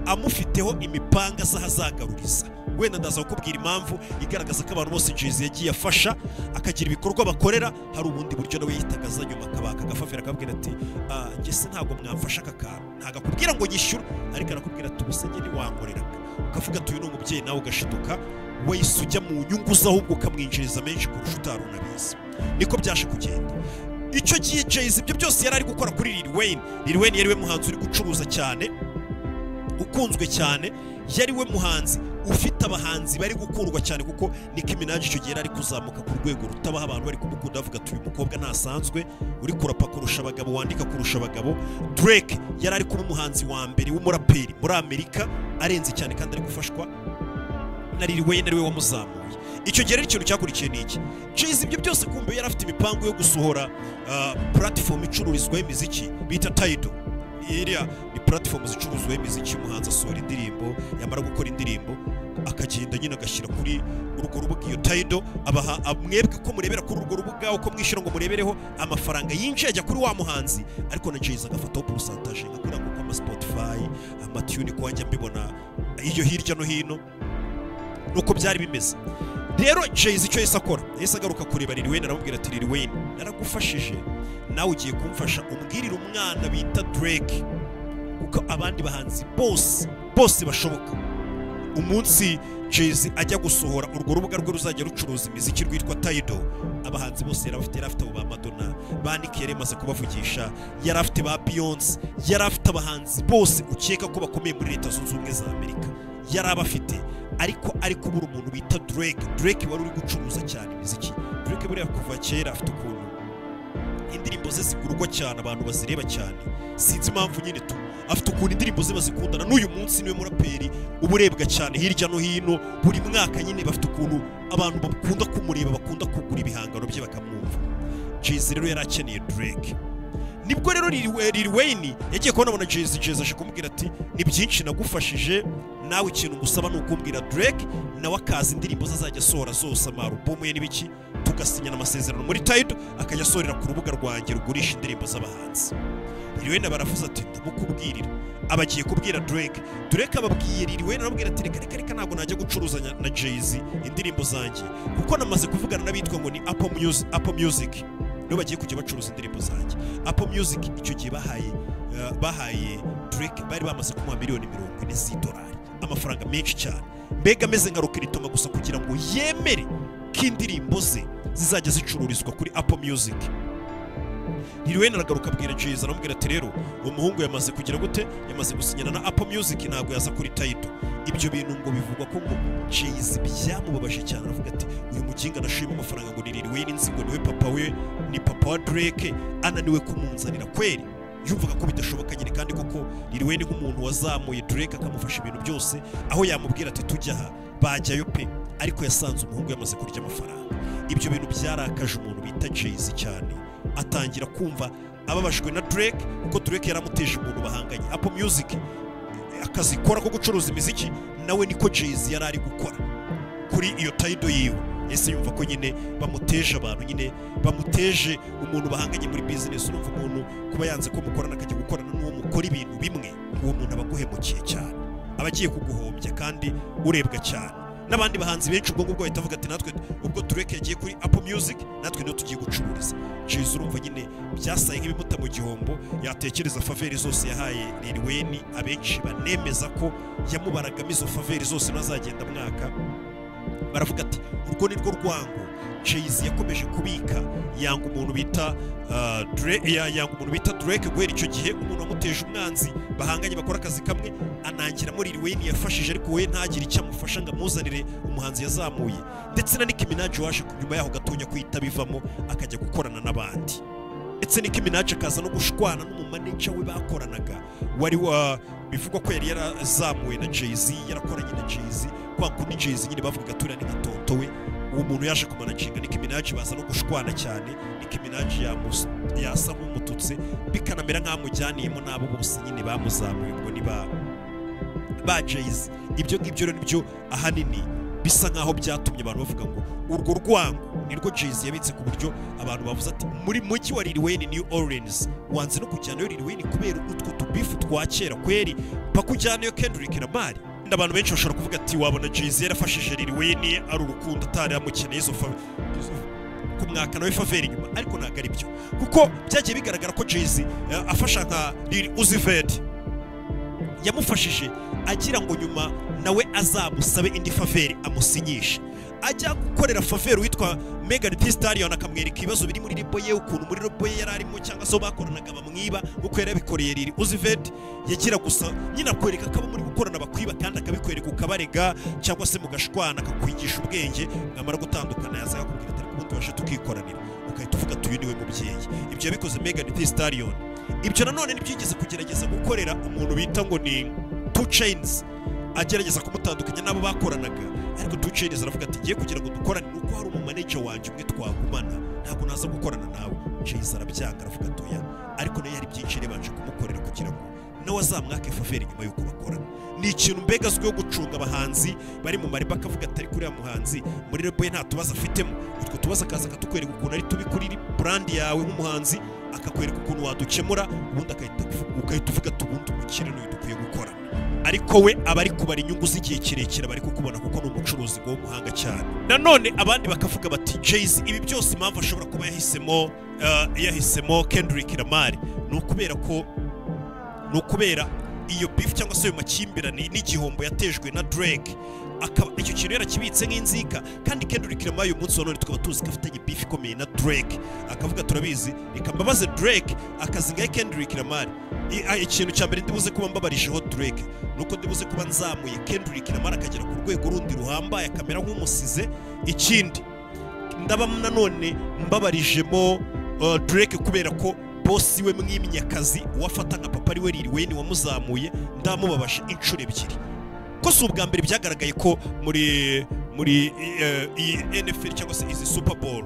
amufiteho imipanga z'ahazagaruriza wenda ndaza kukubwira impamvu igaragaza ko abantu bose Jay-Z yagiye afasha akagira ibikorwa bakorera hari ubundi buryo nawe yihitaga aza nyuma akabaka agafafira akabwira ati "Ah, njye se ntabwo mwamfasha aka kantu ntabwo akubwira ngo nyishyure ariko arakubwira ati ubuse njye ntiwankoreraga ukavuga ati uyu ni umubyeyi nawe ugashiduka wahise ujya mu nyungu ze ahubwo ukamwinjiriza menshi kurusha utari unabizi niko byaje kugenda icyo gihe Jay-Z ibyo byose yari ari gukora kuri Lil Wayne Lil Wayne yari we muhanzi uri gucuruza cyane ukunzwe cyane yari we muhanzi ufite abahanzi bari gukundwa cyane kuko Nicki Minaj icyo gihe yari ari kuzamuka ku rwego rutabaho abantu bari kumukunda bavuga ati uyu mukobwa ntasanzwe uri kurapa kurusha abagabo wandika kurusha abagabo Drake yari ari kuba umuhanzi wa mbere w'umuraperi muri Amerika arenze cyane kandi ari gufashwa na Lil Wayne ari we wamuzamuye icyo gihe rero ikintu cyakurikiye ni iki Jay-Z ibyo byose kumbe yari afite imipango yo gusohora ah, platform icururizwaho imiziki bita Tidal iriya ni platform zicuruzwaho imiziki umuhanzi asohora indirimbo yamara gukora indirimbo akagenda nyine agashyira kuri urwo rubuga iyo Tidal abaha ab- mwebwe ko murebera kuri urwo rubuga uko mwishyura ngo murebereho amafaranga yinjiye ajya kuri wa muhanzi ariko na Jay-Z agafataho pourcentage nka kuriya ngo kwama Spotify amatune ko wanjya mbibona iyo hirya no hino nuko byari bimeze rero Jay-Z icyo yahise akora yahise agaruka kureba Lil Wayne aramubwira ati Lil Wayne naragufashije nawe ugiye kumfasha umbwirire umwana bita Drake kuko abandi bahanzi bose bose bashoboka umunsi Jay-Z ajya gusohora urwo rubuga rwe ruzajya rucuruza imiziki rwitwa Tidal abahanzi bose yari afite yari afite abo ba Madonna ba Nicki yari yamaze kubavugisha yari afite ba Beyonce yari afite abahanzi bose ukeka ko bakomeye muri leta zunze ubumwe za Amerika yari abafite ariko ari kubura umuntu bita Drake Drake wari uri gucuruza cyane imiziki Drake buriya kuva kera afite ukuntu indirimbo ze zigurwa cyane abantu bazireba cyane sinzi impamvu nyine tu afite ukuntu indirimbo ze bazikundana n'uyu munsi niwe muraperi uba urebwa cyane hirya no hino buri mwaka nyine bafite ukuntu abantu bakunda kumureba bakunda kugura ibihangano bye bakamwumva jezi rero yari akeneye Drake nibwo rero Lil We- Lil Wayne yagiye kubona na Jay-Z Jay-Z aje kumubwira ati ni byinshi nagufashije nawe ikintu ngusaba ni ukumbwira Drake nawe akaza indirimbo ze azajya asohora zose amarubomu ye n'ibiki tugasinyana amasezerano muri Tidal akajya asohorera ku rubuga rwanjye rugurisha indirimbo z'abahanzi Lil Wayne baravuze ati ndamukubwirira aba agiye kubwira Drake Drake ababwiye Lil Wayne arabwira ati reka reka reka ntabwo najya gucuruzanya na Jay-Z indirimbo zanjye kuko namaze kuvugana n'abitwa ngo ni Apple Music Apple Music nibo bagiye kujya bacuruza indirimbo zanjye apple music icyo gihe bahaye eh, bahaye drake bari bamaze kumuha miliyoni mirongo ine z'idolari amafaranga menshi cyane mbega ameze nka rukiritonga gusa kugira ngo yemere ko indirimbo ze zizajya zicururizwa kuri apple music Lil Wayne aragaruka abwira Jay-Z aramubwira ati rero uwo muhungu yamaze kugira gute yamaze gusinyana na Apple Music ntabwo yaza kuri Tidal ibyo bintu ngo bivugwa ko ngo Jay-Z byamubabaje cyane aravuga ati uyu mukinga nashuyemo amafaranga ngo ni Lil Wayne nzi ngo niwe papa we ni papa wa Drake ananiwe kumunzanira kweri yumvaga ko bidashoboka nyine kandi koko Lil Wayne nk'umuntu wazamuye Drake akamufasha ibintu byose aho yamubwira ati tujya aha bajyayo pe ariko yasanze umuhungu yamaze kurya amafaranga ibyo bintu byarakaje umuntu bita Jay-Z cyane atangira kumva ababajwe na Drake kuko Drake yaramuteje umuntu bahanganye Apple Music akazi ikora ko gucuruza imiziki nawe niko Jay-Z yari ari gukora kuri iyo Tidal yiwe ese yumva ko nyine bamuteje abantu nyine bamuteje umuntu bahanganye muri business urumva umuntu kuba yanze ko mukorana akajya gukorana n'uwo mukora ibintu bimwe uwo muntu aba aguhemukiye cyane aba agiye kuguhombya kandi urebwa cyane n'abandi bahanzi benshi ubwo ngubwo bahita bavuga ati natwe ubwo Drake yagiye kuri Apple Music natwe niyo tugiye gucururiza Jay-Z urumva nyine byasaye nk'ibimuta mu gihombo yatekereza faveri zose yahaye Lil Wayne abenshi banemeza ko yamubaragamo izo faveri zose n'azagenda mwaka baravuga ati urwo ni rwo rwango Jay-Z yakomeje kubika yanga umuntu bita ah, Dra- ya- yanga umuntu bita Drake guhera icyo gihe umuntu wamuteje umwanzi bahanganye bakora akazi kamwe anangira muri Lil Wayne yafashije ariko we ntagire icyo amufasha ngo amuzanire umuhanzi yazamuye ndetse na Nicki Minaj waje nyuma yaho gatonya kuhita bivamo akajya gukorana n'abandi ndetse Nicki Minaj akaza no gushwana n'umumaneja we bakoranaga wari wa bivugwa ko yari yarazamuwe na Jay-Z yarakoranye na Jay-Z kwa kundi Jay-Z nyine bavugaga turiya ni nka tonto we uwo muntu yaje kumanacinga Nicki Minaj baza no gushwana cyane Nicki Minaj yamus- yasa nk'umututse bikanamera nk'aho amujyaniyemo n'abo bose nyine bamuzamuye ubwo ni ba ba Jay-Z ibyo ngibyo rero nibyo ahanini bisa nk'aho byatumye abantu bavuga ngo urwo rwango nirwo Jay-Z yabitse ku buryo abantu bavuze ati muri mujyi wa Lil Wayne New Orleans wanze no kujyanayo Lil Wayne kubera utwo tubifu twa kera kweri mpaka ujyanayo Kendrick Lamar Wenda abantu benshi bashobora kuvuga ati wabona Jay-Z yarafashije Lil Wayne ari urukundo atari yamukeneye izo fa- kumwaka nawe faveri inyuma ariko ntabwo ari byo kuko byagiye bigaragara ko Jay-Z eh, afasha nka Lil Uzi Vert yamufashije agira ngo nyuma nawe azamusabe indi faveri amusinyishe ajya gukorera faveri witwa Megan Thee Stallion akamwereka ibibazo biri muri rebo ye ukuntu muri rebo ye yari arimo cyangwa se aho bakoranaga bamwiba nk'uko yari yabikoreye Lil Uzi Vert yagira gusa nyine akwereka ko abo muri gukorana bakwiba kandi akabikwereka ukabarega cyangwa se mugashwana akakwigisha ubwenge mwamara gutandukana yaza akakubwira ati ubundi tubashe tukikoranira ugahita uvuga ati uyu niwe mubyeyi ibyo yabikoze Megan Thee Stallion ibyo nanone ntibyigeze kugerageza gukorera umuntu bita ngo ni two chains agerageza kumutandukanya n'abo bakoranaga ariko two chains aravuga ati ngiye kugira ngo dukorane nuko hari umumaneja wanjye umwe twagumana ntabwo naza gukorana nawe chains arabyanga aravuga ati oya ariko nayo yari byinshi yabanje kumukorera kugira ngo nawe azamwake faveri nyuma y'uko bakorana ni ikintu mbega azwiho gucunga abahanzi bari mu mareba akavuga atari kuriya muhanzi muri rebo ye nta tubazo afitemo utwo tubazo akaza akatukwereka ukuntu ari tubi kuri brand yawe nk'umuhanzi akakwereka ukuntu wadukemura ubundi agahita uvu- ugahita uvuga ati ubundi umukire n'uyu dukwiye gukora ariko we aba ari kubara inyungu z'igihe kirekire bari kukubona kuko ni umucuruzi ngo w'umuhanga cyane nanone abandi bakavuga bati Jay-Z ibi byose impamvu ashobora kuba yahisemo eh, yahisemo Kendrick Lamar ni ukubera ko ni ukubera iyo beef cyangwa se ayo makimbirane n'igihombo yatejwe na Drake akaba icyo kintu yarakibitse nk'inzika kandi Kendrick Lamar uyu munsi wa none tukaba tuzi ko afitanye beef ikomeye na Drake akavuga turabizi reka mbabaze Drake akazi ngahe Kendrick Lamar I- a- ikintu cya mbere ndibuze kuba mbabarijeho Drake nuko ndibuze kuba nzamuye Kendrick Lamar akagera ku rwego rundi ruhambaye akamera nk'umusize ikindi ndaba nanone mbabarijemo uh, Drake kubera ko bosi we mwimyakazi uwafata nka papa ariwe Lil Wayne wamuzamuye ndamubabasha inshuro ebyiri ko si ubwa mbere byagaragaye ko muri muri eh, iyi NFL cyangwa se izi Super Bowl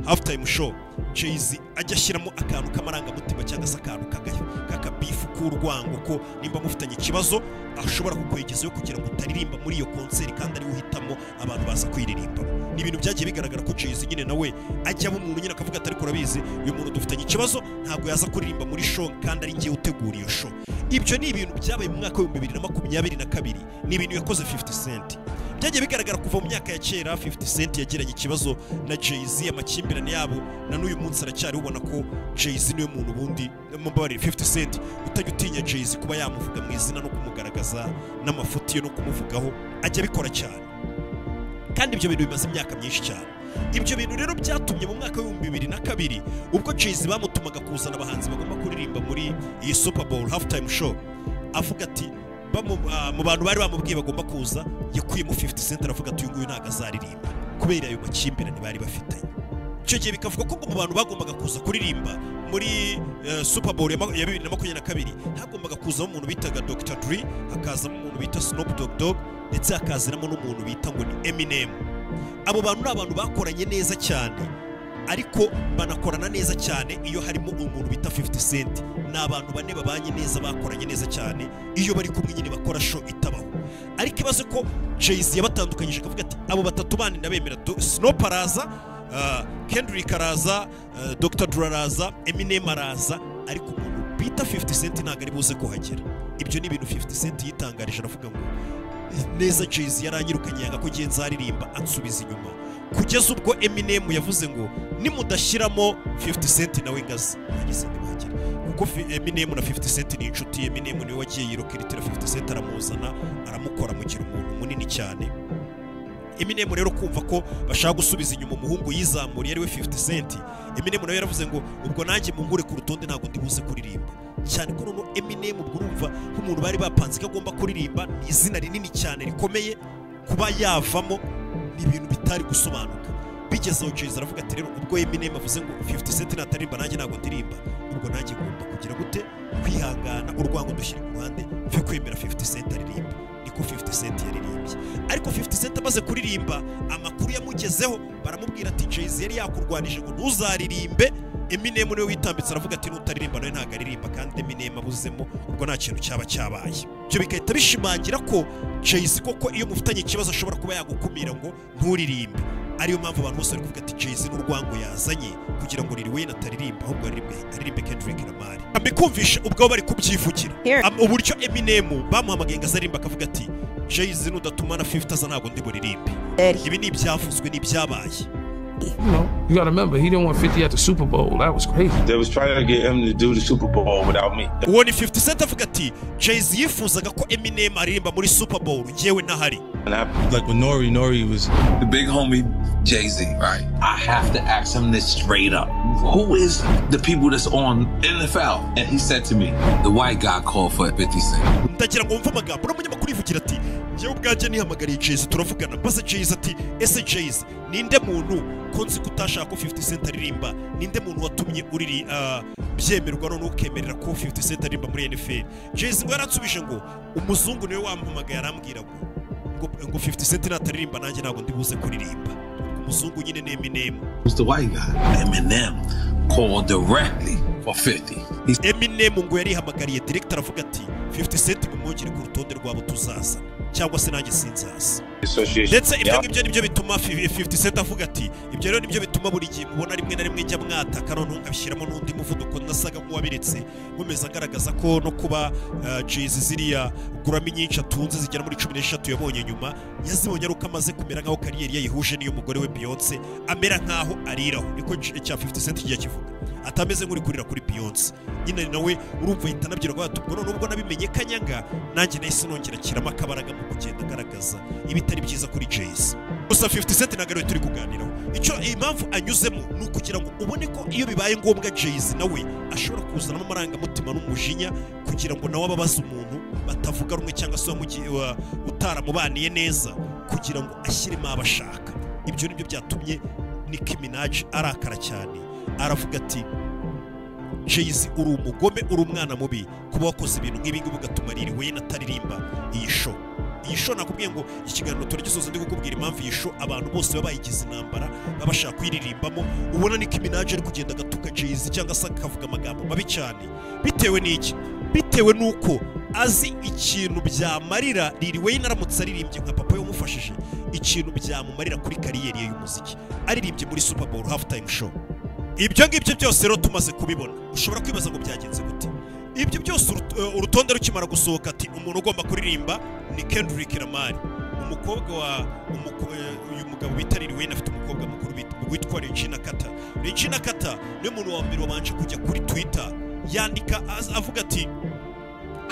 halftime show Jay-Z ajya ashyiramo akantu k'amarangamutima cyangwa se akantu kagayo k'akabifu k'urwango ko nimba mufitanye ikibazo ashobora kukwegezayo kugira ngo utaririmba muri iyo konseri kandi ariwe uhitamo abantu baza kuyiririmbamo ni ibintu byagiye bigaragara ko Jay-Z nyine nawe ajyamo umuntu nyine akavuga ati ariko urabizi uyu muntu dufitanye ikibazo ntabwo yaza kuririmba muri show kandi ari njyewe utegura iyo show ibyo ni ibintu byabaye mu mwaka w'ibihumbi bibiri na makumyabiri na kabiri ni ibintu yakoze 50 cent byagiye bigaragara kuva mu myaka ya kera 50 cent yagiranye ikibazo na Jay-Z amakimbirane yabo na n'uyu munsi aracyari ubona ko Jay-Z niwe muntu ubundi mumbabarire 50 cent utajya utinya Jay-Z kuba yamuvuga mu izina no kumugaragaza n'amafuti ye no kumuvugaho ajya abikora cyane kandi ibyo bintu bimaze imyaka myinshi cyane ibyo bintu rero byatumye mu mwaka w'ibihumbi bibiri na kabiri ubwo Jay-Z bamutumaga kuzana abahanzi bagomba kuririmba muri iyi Super Bowl halftime show avuga ati bamu- ah, mu bantu bari bamubwiye bagomba kuza yakuyemo 50 cent aravuga ati uyu nguyu ntabwo azaririmba kubera ayo makimbirane bari bafitanye icyo gihe bikavuga ko mu bantu bagombaga kuza kuririmba muri eh, Super Bowl ya ma- ya bibiri na makumyabiri na kabiri hagombaga kuzamo umuntu bitaga Dr. Dre hakazamo umuntu bita Snoop Dogg Dogg ndetse hakazamo n'umuntu bita ngo ni Eminem abo bantu ni abantu bakoranye neza cyane ariko banakorana neza cyane iyo harimo umuntu bita 50 cent ni abantu bane babanye neza bakoranye neza cyane iyo bari kumwe nyine bakora show itabaho ariko ibaze ko Jay-Z yabatandukanyije akavuga ati abo batatu bandi ndabemera Do- Snoop araza uh, Kendrick araza uh, Dr. Dre araza Eminem araza ariko umuntu bita 50 cent ntabwo ari buze kuhagera ibyo ni ibintu 50 cent yitangarije aravuga ngo neza Jay-Z yaranyirukanye yanga ko ngiye nzaririmba ansubiza inyuma kugeza ubwo Eminem yavuze ngo nimudashyiramo 50 cent nawe ngazi yagize ntibagire kuko fi- Eminem na 50 cent ni inshuti Eminem niwe wagiye yirokiritira 50 cent aramuzana aramukora mugira umuntu munini cyane Eminem rero kumva ko bashaka gusubiza inyuma umuhungu yizamuriye ariwe 50 cent Eminem nawe yaravuze ngo ubwo nanjye mungure ku rutonde ntabwo ndi buze kuririmba cyane ko noneho Eminem ubwo urumva nk'umuntu bari bapanze ko agomba kuririmba ni izina rinini cyane rikomeye kuba yavamo ni ibintu bitari gusobanuka bigeze aho Jay-Z aravuga ati rero ubwo Eminem avuze ngo 50 cent nataririmba nanjye ntabwo ndirimba ubwo nanjye ngomba kugira gute kwihangana urwango dushyira ku ruhande mve kwemera 50 cent aririmba niko 50 cent yaririmbye ariko 50 cent amaze kuririmba amakuru yamugezeho baramubwira ati Jay-Z yari yakurwanije ngo ntuzaririmbe Eminem niwe witambitse aravuga ati nutaririmba nawe ntabwo aririmba kandi Eminem abuzemo ubwo nta kintu cyaba cyabaye ibyo bigahita bishimangira ko Jay-Z koko iyo mufitanye ikibazo ashobora kuba yagukumira ngo nturirimbe ariyo mpamvu abantu bose bari kuvuga ati Jay-Z n'urwango yazanye kugira ngo Lil Wayne ataririmba ahubwo aririmbe aririmbe Kendrick Lamar ambikumvishe ubwo bari kubyivugira Here. Am- uburyo Eminem bamuhamagaye ngo azarimba akavuga ati Jay-Z nudatumana 50 aza ntabwo ndi buririmbe ibi ni ibyavuzwe ni ibyabaye you know, you gotta remember he didn't want 50 at the Super Bowl. That was crazy. They was trying to get him to do the Super Bowl without me. uwo ni 50 cent avuga ati Jay-Z yifuzaga ko Eminem aririmba muri Super Bowl ngewe ntahari And I like with Nori, Nori was the big homie Jay Z, right? I have to ask him this straight up. Who is the people that's on NFL? And he said to me, the white guy called for 50 Cent. ndagira ngo wumve amagambo uriya munyamakuru yivugira ati ngewe ubwanjye nihamagariye Jay-Z turavugana maze Jay-Z ati ese Jay-Z ninde muntu ko nzi ko utashaka ko 50 cent aririmba ninde muntu watumye uriri ah, byemerwa none ukemerera ko 50 cent aririmba muri NFL Jay-Z ngo yaransubije ngo umuzungu niwe wampamagaye arambwira ngo ngo- ngo 50 cent nataririmba nanjye ntabwo ndi buze kuririmba umuzungu nyine ni Eminem Who's the white guy? Eminem called directly for 50. He Eminem ngo yarihamagariye director aravuga ati 50 cent mumwongere ku rutonde rwabo tuzaza cyangwa se nanjye sinzaza association. ndetse ibyo ngibyo nibyo bituma fi- 50 cent avuga ati ibyo rero nibyo bituma buri gihe mubona rimwe na rimwe njya mwataka noneho nkabishyiramo n'undi muvuduko nasaga nk'uwabiretse nkomeza agaragaza ko no kuba uh, Jay-Z ziriya gurami nyinshi atunze zigera muri cumi n'eshatu yabonye nyuma yazibonye ari uko amaze kumera nk'aho kariyeri yayihuje n'iy'umugore we Beyonce amera nk'aho ariraho niko c- cya 50 cent kigiye kivuga atameze nk'uri kurira kuri Beyonce nyine nawe urumva yahita anabwira ngo ubwo none ubwo nabimenye kanyanga nanjye nahise nongera ashyiramo akabaraga mu kugenda agaragaza ibitari byiza kuri Jay-Z gusa 50 cent ntabwo ariwe turi kuganiraho icyo impamvu anyuzemo ni ukugira ngo ubone ko iyo bibaye ngombwa Jay-Z nawe ashobora kuzanamo amarangamutima n'umujinya kugira ngo nawe ababaze umuntu batavuga rumwe cyangwa se wamugi- wa- utaramubaniye neza kugira ngo ashyiremo abashaka ibyo nibyo byatumye Nicki Minaj arakara cyane aravuga ati jayisi uri umugome uri umwana mubi kuba wakoze ibintu nk'ibi ngibi ugatuma riri we nataririmba iyi sho iyi sho nakubwiye ngo ikiganiro turagisoza ndi kukubwira impamvu iyi sho abantu bose baba bayigize intambara baba bashaka kuyiririmbamo ubona niko iminaje ari kugenda agatuka jayisi cyangwa se akavuga amagambo mabi cyane bitewe n'iki bitewe n'uko azi ikintu byamarira riri we aramutse aririmbye nka papa yamufashije ikintu byamumarira kuri kariyeri ye y'umuziki aririmbye muri super bowl half time show ibyo ngibyo byose rero tumaze kubibona ushobora kwibaza ngo byagenze gute ibyo byose urut- eh, urutonde rukimara gusohoka ati umuntu ugomba kuririmba ni Kendrick Lamar umukobwa wa umuko- eh, uyu mugabo bita Lil Wayne afite umukobwa mukuru bit- witwa Regina Carter Regina Carter niwe muntu wa mbere wabanje kujya kuri Twitter yandika az- avuga ati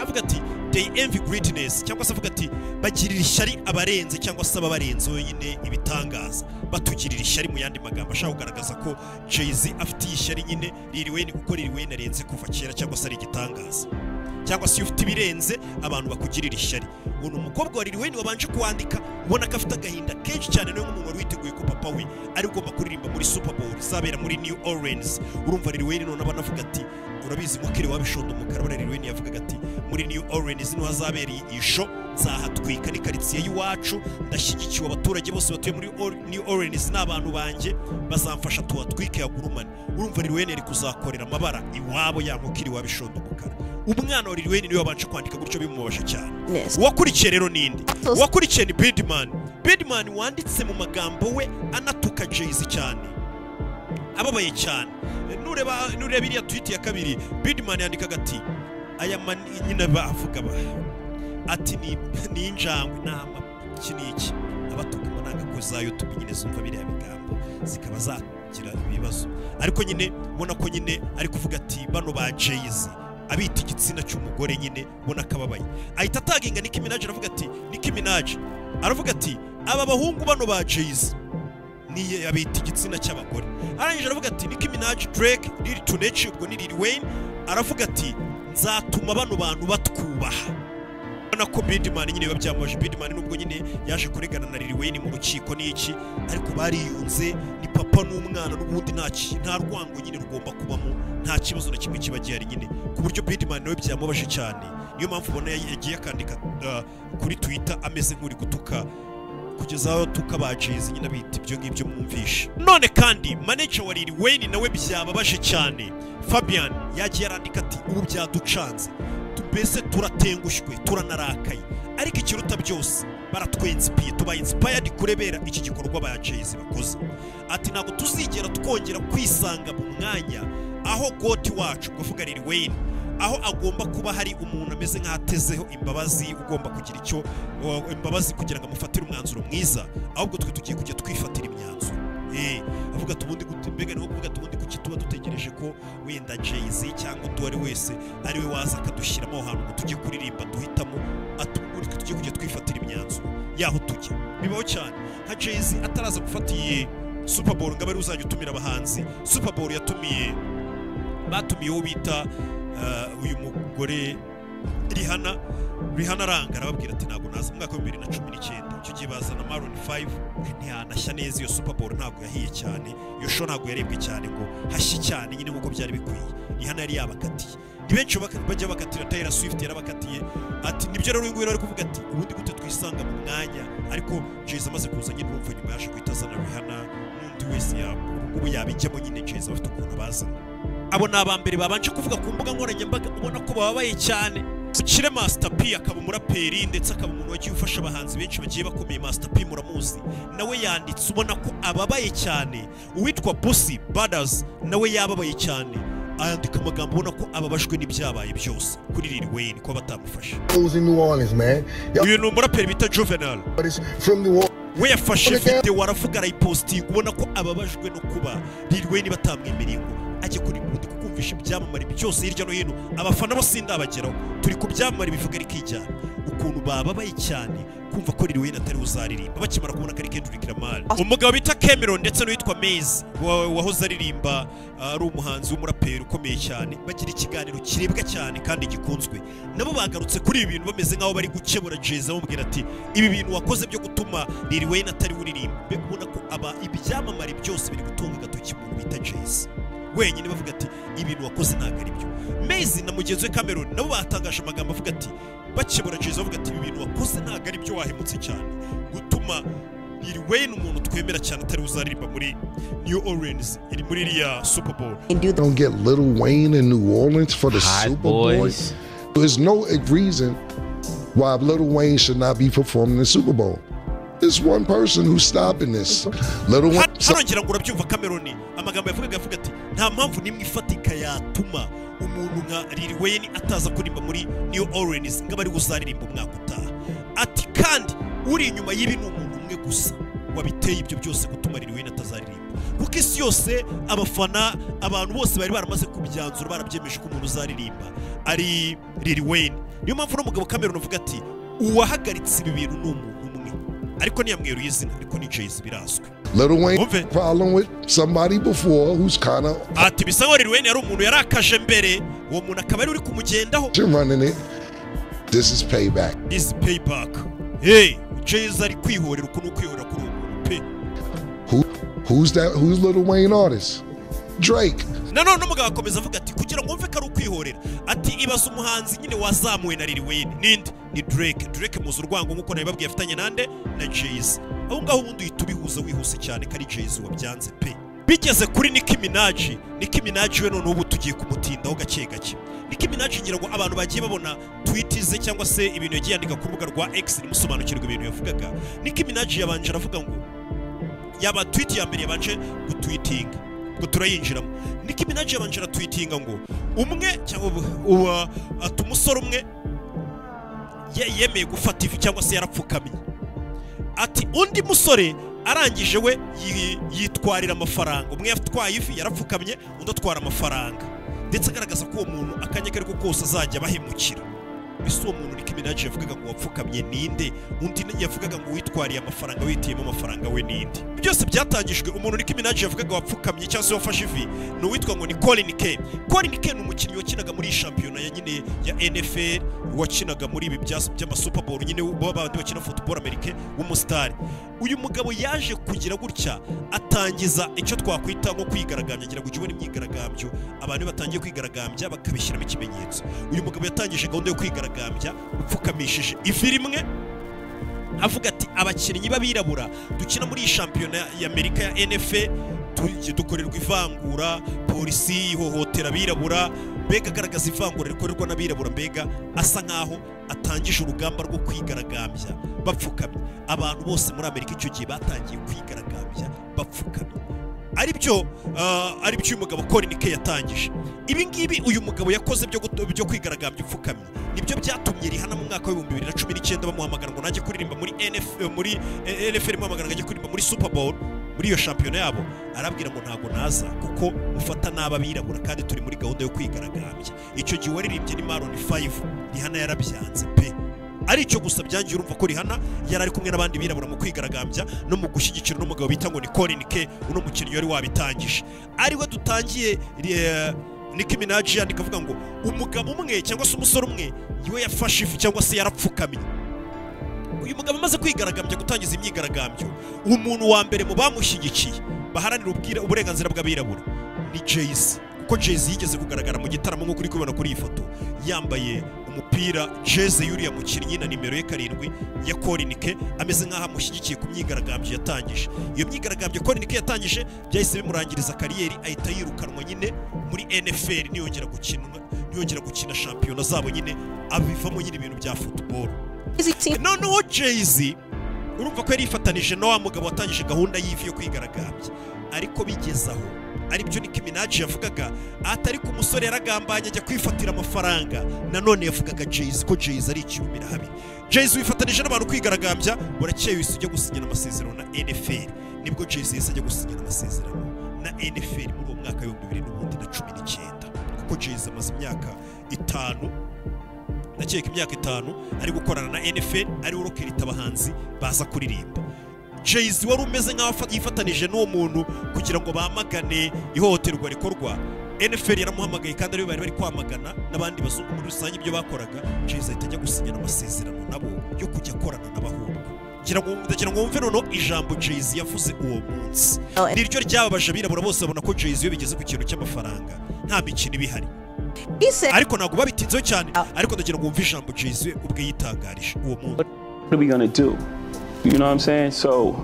avuga ati they envy greatness cyangwa se avuga ati bagirira ishyari abarenze cyangwa se ababarenze nyine ibitangaza batugirira ishyari mu yandi magambo ashaka kugaragaza ko Jay-Z afite iyi shyari nyine Lil Wayne kuko Lil Wayne arenze kuva kera cyangwa se ari igitangaza cyangwa se iyo ufite ibirenze abantu bakugirira ishyari uno mukobwa wa Lil Wayne wabanje kuwandika ubona ko afite agahinda kenshi cyane nawe nk'umuntu wari witeguye ko papa we ari ugomba kuririmba muri Super Bowl izabera muri New Orleans urumva Lil Wayne none abana avuga ati urabizi mukiri wabishondo mu karabara Lil Wayne yavugaga ati muri New Orleans niho hazabera iyi- iyi show nzahatwika ni karitsiye y'iwacu ndashyigikiwe abaturage bose batuye muri Or- New Orleans n'abantu banjye bazamfasha tuhatwike yagurumane urumva Lil Wayne ari kuzakorera amabara iwabo ya mukiri wabishondo mu karabara umwana wa Lil Wayne niwe wabanje kwandika gutyo bimubabaje cyane Neza. uwakurikiye rero ninde So- uwakurikiye ni Birdman Birdman wanditse mu magambo we anatuka Jay-Z cyane ababaye cyane nureba nureba iriya tweet ya kabiri Birdman yandikaga ati aya mani nyine bavuga ba ati ni ni injangwe nama iki ni iki abatuka amananga za YouTube nyine zumva biriya bigambo zikaba zagira ibibazo ariko nyine ubona ko nyine ari kuvuga ati bano ba Jay-Z abita igitsina cy'umugore nyine ubona akababaye ahita ataginga Nicki Minaj aravuga ati Nicki Minaj aravuga ati aba bahungu bano ba Jay-Z niye abita igitsina cy'abagore arangije aravuga ati Nicki Minaj Drake Lil Tuneci ubwo ni Lil Wayne aravuga ati nzatuma bano bantu batwubaha urabona ko Birdman nyine biba byamaje Birdman nubwo nyine yaje kuregana na Lil Wayne mu rukiko n'iki ariko bariyunze ni papa n'umwana n'ubundi nta ki- nta rwango nyine rugomba kubamo nta kibazo na kimwe kiba gihari nyine ku buryo Birdman nawe byamubaje cyane niyo mpamvu ubona ya- yagiye akandika uh, kuri Twitter ameze nk'uri gutuka kugeza aho tuka ba Jay-Z nyine bita ibyo ngibyo mwumvisha none kandi manager wa Lil Wayne nawe byababaje cyane Fabian yagiye arandika ati ubu byaducanze Tu- mbese turatengushwe turanarakaye ariko ikiruta byose baratwensipiye tubaye inspired kurebera iki gikorwa ba Jay-Z bakoze ati ntabwo tuzigera twongera kwisanga mu mwanya aho goti wacu kuvuga Lil Wayne aho agomba kuba hari umuntu ameze nk'atezeho imbabazi ugomba kugira icyo uh, imbabazi kugira ngo amufatire umwanzuro mwiza ahubwo twe tugiye kujya twifatira imyanzuro Eh, avuga ati ubundi gute mbega ni nko kuvuga ati ubundi kuki tuba dutegereje ko wenda Jay-Z cyangwa undi uwo ari wese ari we waza akadushyiramo aho hantu ngo tujye kuririmba duhitamo ati ubundi twe tugiye kujya twifatira imyanzuro yaho tujya bibaho cyane nka Jay-Z ataraza gufata iyi Super Bowl ngo abe ari we uzajya utumira abahanzi Super Bowl yatumiye batumiye uwo bita uh, uyu mugore Rihanna Rihanna aranga arababwira ati ntabwo naza mu mwaka wa 2019 icyo gihe bazana Maroon 5 ntiyanashya neza iyo Super Bowl ntabwo yahiye cyane iyo show ntabwo yarebwe cyane ngo hashyi cyane nyine nk'uko byari bikwiye Rihanna yari yabakatiye ni benshi baka- bajya bakatira Taylor Swift yarabakatiye ati nibyo rero uyu nguyu ari kuvuga ati ubundi gute twisanga mu mwanya ariko Jay-Z amaze kuza nyine urumva nyuma yaje guhita azana Rihanna n'undi wese yaba ubu yabijyamo nyine Jay-Z bafite ukuntu bazana abo ni abambere babanje kuvuga ku mbuga nkoranyambaga ubona ko bababaye cyane Kire Master P akaba umuraperi ndetse akaba umuntu wagiye ufasha abahanzi benshi bagiye bakomeye Master P muramuzi nawe yanditse ubona ko ababaye cyane uwitwa Busi Brothers nawe yababaye cyane ayandika amagambo ubona ko ababajwe n'ibyabaye byose kuri Lil Wayne ko batamufasha in New Orleans, man. uyu ni umuraperi bita Juvenal But it's from New Orleans. we yafashe video aravuga arayipositinga ubona ko ababajwe no kuba Lil Wayne batamwemereye ngo ajye kuri bundi kukumvisha ibyamamare byose hirya no hino abafana bo sindabageraho turi ku byamamare bivuga ariko ijyana ukuntu bababaye cyane kumva ko Lil Wayne atari uzaririmba bakimara kubona ko ari Kendrick Lamar umugabo bita Cameron ndetse n'uwitwa Maze wa- wahoze aririmba uh, ari umuhanzi w'umuraperi ukomeye cyane bagira ikiganiro kirebwa cyane kandi gikunzwe nabo bagarutse kuri ibi bintu bameze nk'aho bari gukemura Jay-Z bamubwira ati ibi bintu wakoze byo gutuma Lil Wayne atari we uririmba mbega ubona ko aba ibyamamare byose biri gutunga agatoki umuntu bita Jay-Z wenyine bavuga ati ibintu wakoze ntabwo ari byo mezi na mugenzi we cameron nabo batangaje amagambo avuga ati bakibura jeza bavuga ati ibi bintu wakoze ntabwo ari byo wahemutse cyane gutuma Lil Wayne umuntu twemera cyane atari uzaririmba muri New Orleans iri muri iriya Super Bowl Don't get Little Wayne in New Orleans for the Hot Super Bowl. boys. There's no reason why Little Wayne should not be performing the Super Bowl. There's one person who's stopping this. Little Wayne. Ha- harongera ngo urabyumva Cameron amagambo yavugaga avuga ati nta mpamvu n'imwe ifatika yatuma umuntu nka Lil Wayne ataza kuririmba muri New Orleans ngo ari buzaririmba umwaka utaha ati kandi uri inyuma y'ibi ni umuntu umwe gusa wabiteye ibyo byose gutuma Lil Wayne atazaririmba kuko isi yose abafana abantu bose bari baramaze kubyanzura barabyemeje ko umuntu uzaririmba ari Lil Wayne niyo mpamvu uno mugabo Cameron avuga ati uwahagaritse ibi bintu ni umuntu umwe ariko ntiyamweruye izina ariko ni Jay-Z birazwi Little Wayne Move it. problem with somebody before who's kind of ati bisa nkaho Lil Wayne yari umuntu yarakaje mbere uwo muntu akaba ari uri kumugendaho running it. This is payback. this payback hey Jay-Z ari kwihorera uku ni ukwihorera kuri uwo muntu pe Who who's that who's Little Wayne artist? Drake. nanone umugabo akomeza avuga ati kugira ngo wumve ko ari ukwihorera ati ibaza umuhanzi nyine wazamuwe na Lil Wayne ninde ni Drake Drake muzi urwango nk'uko nabibabwiye afitanye nande na Jay-Z aho ngaho ubundi uhita ubihuza wihuse cyane ko ari Jay-Z wabyanze pe bigeze kuri Nicki Minaj Nicki Minaj we noneho ubu tugiye kumutindaho gake gake Nicki Minaj ngira ngo abantu bagiye babona tweet ze cyangwa se ibintu yagiye yandika ku rubuga rwa X nimusobanukirwa ibintu yavugaga Nicki Minaj yabanje aravuga ngo yaba tweet ya mbere yabanje gutwitinga ngo turayinjiramo Nicki Minaj yabanje aratwitinga ngo umwe cyangwa ubu- uwa ati umusore umwe ye- yemeye gufata ivi cyangwa se yarapfukamye ati undi musore arangije we yi- yitwarira amafaranga umwe yatwaye ivi yarapfukamye undi atwara amafaranga ndetse agaragaza ko uwo muntu akanya ko kose azajya abahemukira ese uwo muntu Nicki Minaj yavugaga ngo wapfukamye ninde undi yavugaga ngo witwariye amafaranga witiyemo amafaranga we ninde byose byatangijwe umuntu Nicki Minaj yavugaga wapfukamye cyangwa se wafashe ivi ni uwitwa ngo ni Colin K Colin K ni umukinnyi wakinaga muri iyi shampiyona ya nyine ya NFL wakinaga muri ibi bya- by'amasuper bowl nyine bo bandi bakina football amerike w'umusitari uyu mugabo yaje kugira gutya atangiza icyo twakwita nko kwigaragambya ngira ngo ujye ubona imyigaragambyo abantu iyo batangiye kwigaragambya bakabishyiramo ikimenyetso uyu mugabo yatangije gahunda yo kwigaragambya upfukamishije ivi rimwe avuga ati abakinnyi b'abirabura dukina muri iyi shampiyona y'amerika ya nfa tu- dukorerwa ivangura polisi ihohotera abirabura mbega agaragaza ivangura rikorerwa n'abirabura mbega asa nk'aho atangije urugamba rwo kwigaragambya bapfukamye abantu bose muri amerika icyo gihe batangiye kwigaragambya bapfukamye aribyo uh, aribyo uyu mugabo Colin K yatangije ibi ngibi uyu mugabo yakoze byo gut- byo kwigaragambya upfukamye nibyo byatumye Rihanna mu mwaka w'ibihumbi bibiri na cumi n'icyenda bamuhamagara ngo najye kuririmba muri NF eh, muri eh, NFL bamuhamagara ngo ajye kuririmba muri Super Bowl muri iyo shampiyona yabo arabwira ngo ntabwo naza kuko mufata nabi abirabura kandi turi muri gahunda yo kwigaragambya icyo gihe waririmbye ni Maroon 5 Rihanna yarabyanze pe ari cyo gusa byangiye urumva ko Rihanna yari ari kumwe n'abandi birabura mu kwigaragambya no mu gushyigikira uno mugabo bita ngo ni Colin K uno mukinnyi wari wabitangije ariwe dutangiye eh, Nicki Minaj yandika avuga ngo umugabo umwe cyangwa se umusore umwe yiwe yafashe ifi cyangwa se yarapfukamye uyu mugabo amaze kwigaragambya gutangiza imyigaragambyo umuntu wa mbere mu bamushyigikiye baharanira ubwira- uburenganzira bw'abirabura ni Jay-Z kuko Jay-Z yigeze kugaragara mu gitaramo nk'uko uri kubibona kuri iyi foto yambaye umupira jeze y'uriya mukinnyi na nimero ye karindwi ya Colin K ameze nk'aho amushyigikiye ku myigaragambyo yatangije iyo myigaragambyo Colin K yatangije byahise bimurangiriza kariyeri ahita yirukanwa nyine muri NFL niyongera gukina niyongera gukina shampiyona zabo nyine abivamo nyine ibintu bya football noneho Jay-Z urumva ko yari yifatanije na wa mugabo watangije gahunda y'ivi yo kwigaragambya ariko bigeze aho aribyo Nicki Minaj yavugaga atari ku musore yaragambanye ajya kwifatira amafaranga nanone yavugaga Jay-Z ko Jay-Z ari ikirumira habi Jay-Z wifatanije n'abantu kwigaragambya burakeye wese ujya gusinyana amasezerano na NFL nibwo Jay-Z yahise ajya gusinyana amasezerano na NFL muri uwo mwaka w'ibihumbi bibiri n'ubundi na cumi n'icyenda kuko Jay-Z amaze imyaka itanu ndakeka imyaka itanu ari gukorana na NFL ari urokirita abahanzi baza kuririmba Jay-Z wari umeze nk'aho afa- yifatanije n'uwo muntu kugira ngo bamagane ihohoterwa rikorwa NFL yaramuhamagaye kandi aribo bari bari kwamagana n'abandi bazungu muri rusange ibyo bakoraga Jay-Z ahita ajya gusinyana amasezerano nabo yo kujya akorana n'abahungu gira ngo ndagira ngo wumve noneho ijambo Jay-Z yavuze uwo munsi ni ryo ryababaje abirabura bose babona ko Jay-Z iyo bigeze ku kintu cy'amafaranga nta mikino iba ihari ariko ntabwo babitinzeho cyane ariko ndagira ngo wumve ijambo Jay-Z ubwe yitangarije uwo munsi what are we gonna do? You know what I'm saying? So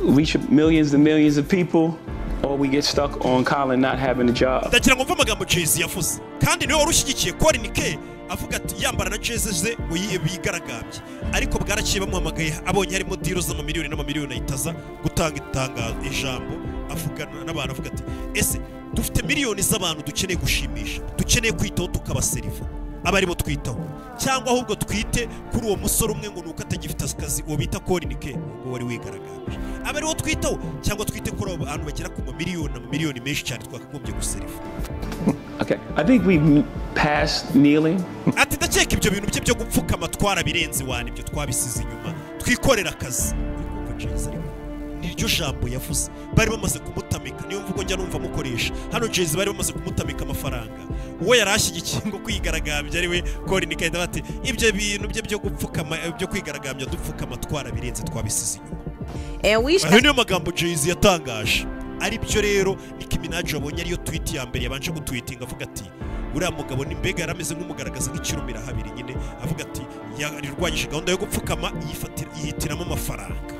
reach millions and millions of people, or we get stuck on Colin not having a job. ndagira ngo mve amagambo Jay-Z yavuze kandi niwe wari ushyigikiye Colin K avuga ati yambara na jezi ze ngo yi- bigaragambye ariko bwaraciye bamuhamagaye abonye harimo diro z'amamiliyoni n'amamiliyoni ahitaza gutanga itanga ijambo avugana n'abantu avuga ati ese dufite miliyoni z'abantu dukeneye gushimisha dukeneye kwitaho tukabaseriva aba aribo twitaho cyangwa ahubwo twite kuri uwo musore umwe ngo ni uko atagifite akazi uwo bita Colin K ngo wari wigaragambye aba ariwo twitaho cyangwa twite kuri abo bantu bagera ku mamiliyoni amamiliyoni menshi cyane twakagombye guseriva Okay, I think we've passed kneeling. ati ndakeka ibyo bintu bye byo gupfukama twarabirenze wani ibyo twabisize inyuma twikorera akazi Urikumva Jay-Z ariko? niryo jambo yavuze bari bamaze kumutamika niyo mvugo njya numva amukoresha hano Jay-Z bari bamaze kumutamika amafaranga uwo yari ashyigikiye ngo kwigaragambya ari we Colin K ndavuga ati ibyo bintu bye byo gupfukama eh, byo kwigaragambya dupfukama twarabirenze twabisize inyuma ayo niyo magambo Jay-Z yatangaje aribyo rero Nicki Minaj wabonye ariyo tweet ya mbere yabanje gutwitinga avuga ati uriya mugabo ni mbega yarameze nk'umugaragaza nk'ikirumira habiri nyine avuga ati yarwanyije gahunda yo gupfukama yifatira- yihitiramo amafaranga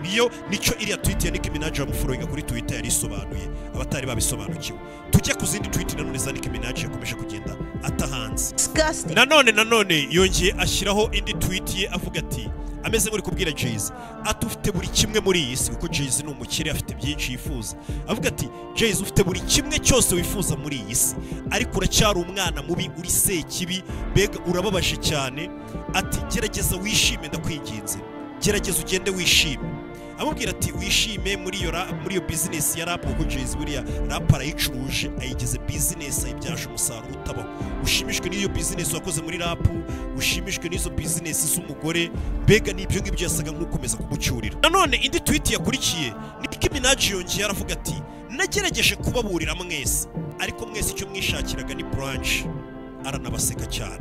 niyo nicyo iriya tweet ya Nicki Minaj yamuforoyinga kuri Twitter yari isobanuye abatari babisobanukiwe tujye ku zindi tweet nanone za Nicki Minaj yakomeje kugenda atahanze nanone nanone yongeye ashyiraho indi tweet ye avuga ati ameze nk'uri kubwira Jay-Z ati ufite buri kimwe muri iyi si kuko Jay-Z ni umukire afite byinshi yifuza avuga ati Jay-Z ufite buri kimwe cyose wifuza muri iyi si ariko uracyari umwana mubi uri sekibi mbega urababaje cyane ati gerageza wishime ndakwinginze gerageza ugende wishime amubwira ati wishime muri iyo ra- muri iyo bizinesi ya rap kuko Jay-Z buriya rap arayicuruje ayigize bizinesi ayibyaje umusaruro utabaho ushimishwe n'iyo bizinesi wakoze muri rap ushimishwe n'izo bizinesi z'umugore mbega n'ibyo ngibyo yasaga nk'ukomeza kumucyurira nanone indi tweet yakurikiye Nicki Minaj yongeye aravuga ati nagerageje kubaburira mwese ariko mwese icyo mwishakiraga ni branch aranabaseka cyane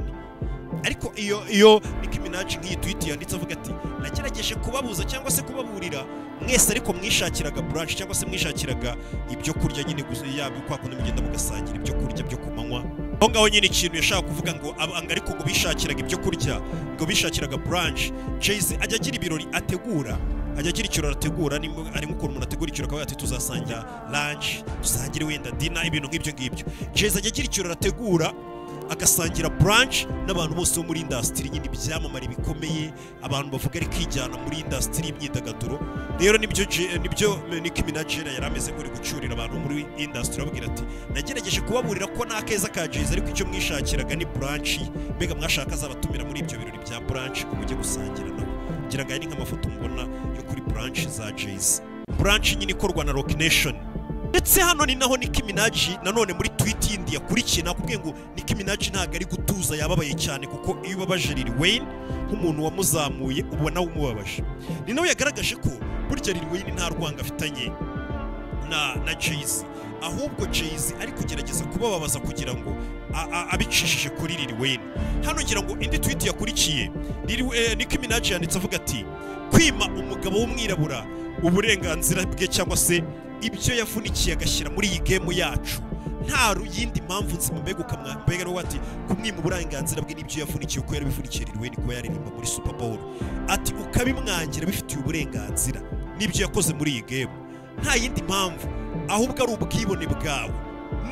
ariko iyo iyo Nicki Minaj nk'iyi tweet yanditse avuga ati nagerageje kubabuza cyangwa se kubaburira mwese ariko mwishakiraga brunch cyangwa se mwishakiraga ibyo kurya nyine gusa yabyo kwa kundi mugenda mugasangira ibyo kurya byo ku manywa aho ngaho nyine ikintu yashaka kuvuga ngo abanga ariko ngo bishakiraga ibyo kurya ngo bishakiraga brunch Jay-Z ajya agira ibirori ategura ajya agira ikirori ategura ni ari nk'ukuntu umuntu ategura ikirori akavuga ati tuzasangira lunch dusangire wenda dinner ibintu nk'ibyo ngibyo Jay-Z ajya agira ikirori ategura agasangira branch n'abantu bose bo muri industry nyine ibyamamare bikomeye abantu bavuga ari kwijyana muri industry y'imyidagaduro rero nibyo J- nibyo Nicki Minaj yari yarameze ngo ari gucyurira abantu muri industry ababwira ati nagerageje kubaburira ko nta keza ka Jay-Z ariko icyo mwishakiraga ni branch mbega mwashaka azabatumira muri ibyo birori bya branch ngo mujye gusangira nabo ngira ngo aya ni nk'amafoto mubona yo kuri branch za Jay-Z branch nyine ikorwa na Rock Nation ndetse hano ni naho Nicki Minaj nanone muri tweet yindi yakurikiye nakubwiye ngo Nicki Minaj ntabwo ari gutuza yababaye cyane kuko iyo ubabaje Lil Wayne nk'umuntu wamuzamuye ubona umubabaje ni nawe yagaragaje ko burya Lil Wayne nta rwanga afitanye na na Jay-Z ahubwo Jay-Z ari kugerageza kubababaza kugira ngo a- a- abicishije kuri Lil Wayne hano ngira ngo indi tweet yakurikiye Lil- eh, Nicki Minaj yanditse avuga ati kwima umugabo w'umwirabura uburenganzira bwe cyangwa se ibyo yavunikiye agashyira muri iyi game yacu nta ru- yindi mpamvu nzima mbega ukamwa- mbega niwe ati kumwima uburenganzira bwe n'ibyo yavunikiye uko yarabivunikiye Lil Wayne kuba yaririmba muri Super Bowl ati ukabimwangira bifitiye uburenganzira n'ibyo yakoze muri iyi game nta yindi mpamvu ahubwo ari ubwibone bwawe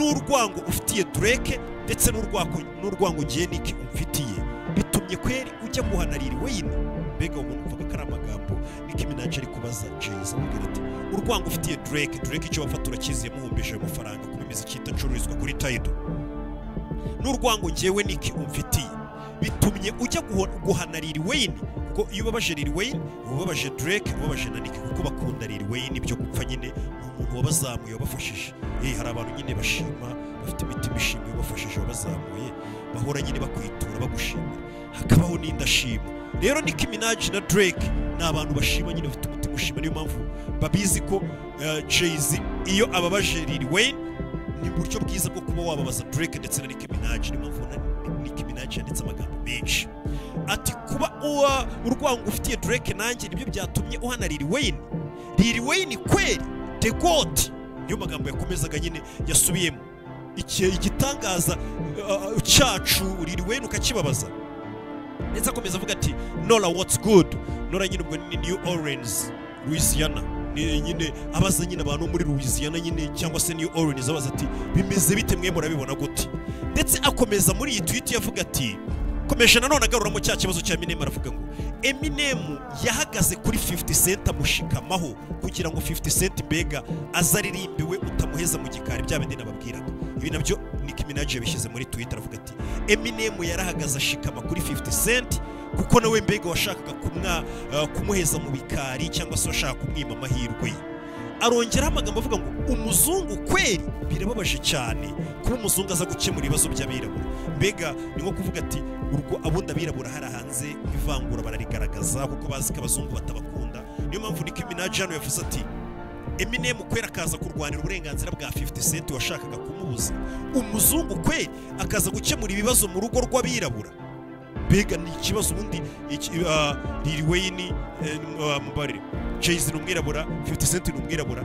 n'urwango ufitiye Drake ndetse n'urwako- n'urwango ngiye Nicki umfitiye bitumye kweri ujya guhana Lil Wayne mbega umuntu uvuga ko ari amagambo Nicki Minaj ari kubaza Jay-Z amubwira ati urwango ufitiye Drake Drake icyo bafata urakizi yamuhombeje ayo mafaranga kuba imiziki idacururizwa kuri Tidal n'urwango ngewe Nicki umfitiye bitumye ujya guho- guhana Lil Wayne kuko iyo ubabaje Lil Wayne uba ubabaje Drake uba ubabaje na Nicki kuko bakunda Lil Wayne ibyo gupfa nyine ni umuntu wabazamuye wabafashije eh hari abantu nyine bashima bafite imitima ishimye wabafashije wabazamuye bahora nyine bakwitura bagushimira hakabaho n'indashima rero Nicki Minaj na Drake ni abantu bashima nyine bafite umutima ushima niyo mpamvu babizi ko eh, Jay-Z iyo ababaje Lil Wayne ni uburyo bwiza bwo kuba wababaza Drake ndetse na Nicki Minaj niyo mpamvu na Nicki Minaj minaj yanditse amagambo menshi ati kuba uwa urwango ufitiye drake nanjye nibyo byatumye uhana lil wayne lil wayne kweri the god niyo magambo yakomezaga nyine yasubiyemo iki igitangaza uh, cyacu lil wayne ukakibabaza ndetse akomeza avuga ati nora what's good nora nyine ubwo ni new orleans louisiana Ni- nyine abaza nyine abantu bo muri louisiana nyine cyangwa se new orleans abaza ati bimeze bite mwe murabibona gute ndetse akomeza muri iyi tweet yavuga ati komeje nanone agaruramo cya kibazo cya Eminem aravuga ngo Eminem yahagaze kuri 50 Cent amushikamaho kugira ngo 50 Cent mbega azaririmbe we utamuheza mu gikari bya bindi nababwiraga ibi nabyo Nicki Minaj yabishyize muri Twitter avuga ati Eminem yarahagaze ashikama kuri 50 Cent kuko nawe mbega washakaga kumwa uh, kumuheza mu bikari cyangwa se washaka kumwima amahirwe ye arongeraho amagambo avuga ngo umuzungu kweri birababaje cyane kuba umuzungu aza gukemura ibibazo by'abirabura mbega ni nko kuvuga ati urwo abundi abirabura hari hanze ivangura bararigaragaza kuko bazi ko abazungu batabakunda niyo mpamvu Nicki Minaj hano yavuze ati Eminem kwera akaza kurwanira uburenganzira bwa 50 Cent washakaga kumubuza umuzungu kweri akaza gukemura ibibazo mu rugo rw'abirabura mbega ni ikibazo ubundi iki- ah, Lil Wayne eh, ah, mubarire Jay-Z ni umwirabura 50 Cent ni umwirabura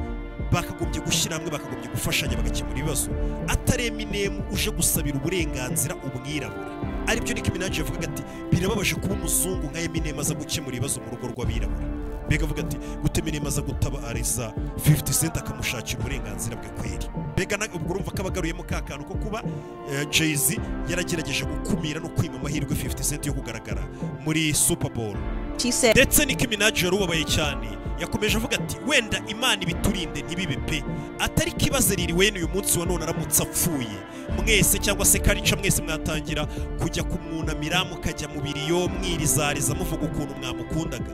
bakagombye gushyira hamwe bakagombye gufashanya bagakemura ibibazo atari Eminem uje gusabira uburenganzira umwirabura aribyo Nicki Minaj yavugaga ati birababaje kuba umuzungu nka Eminem aza gukemura ibibazo mu rugo rw'abirabura mbega avuga ati gute Eminem aza gutabariza 50 Cent akamushakira uburenganzira bwe kweri mbega na- ubwo urumva ko abagaruyemo ka kantu ko kuba eh, Jay-Z yaragerageje gukumira no kwima amahirwe 50 Cent yo kugaragara muri Super Bowl ndetse Nicki Minaj yari ubabaye cyane yakomeje avuga ati wenda imana ibiturinde ntibibe pe atari kibaze riri wene uyu munsi wa none aramutse apfuye mwese cyangwa se karica mwese mwatangira kujya kumwunamira mukajya mu biriyo mwirizariza muvuga ukuntu mwamukundaga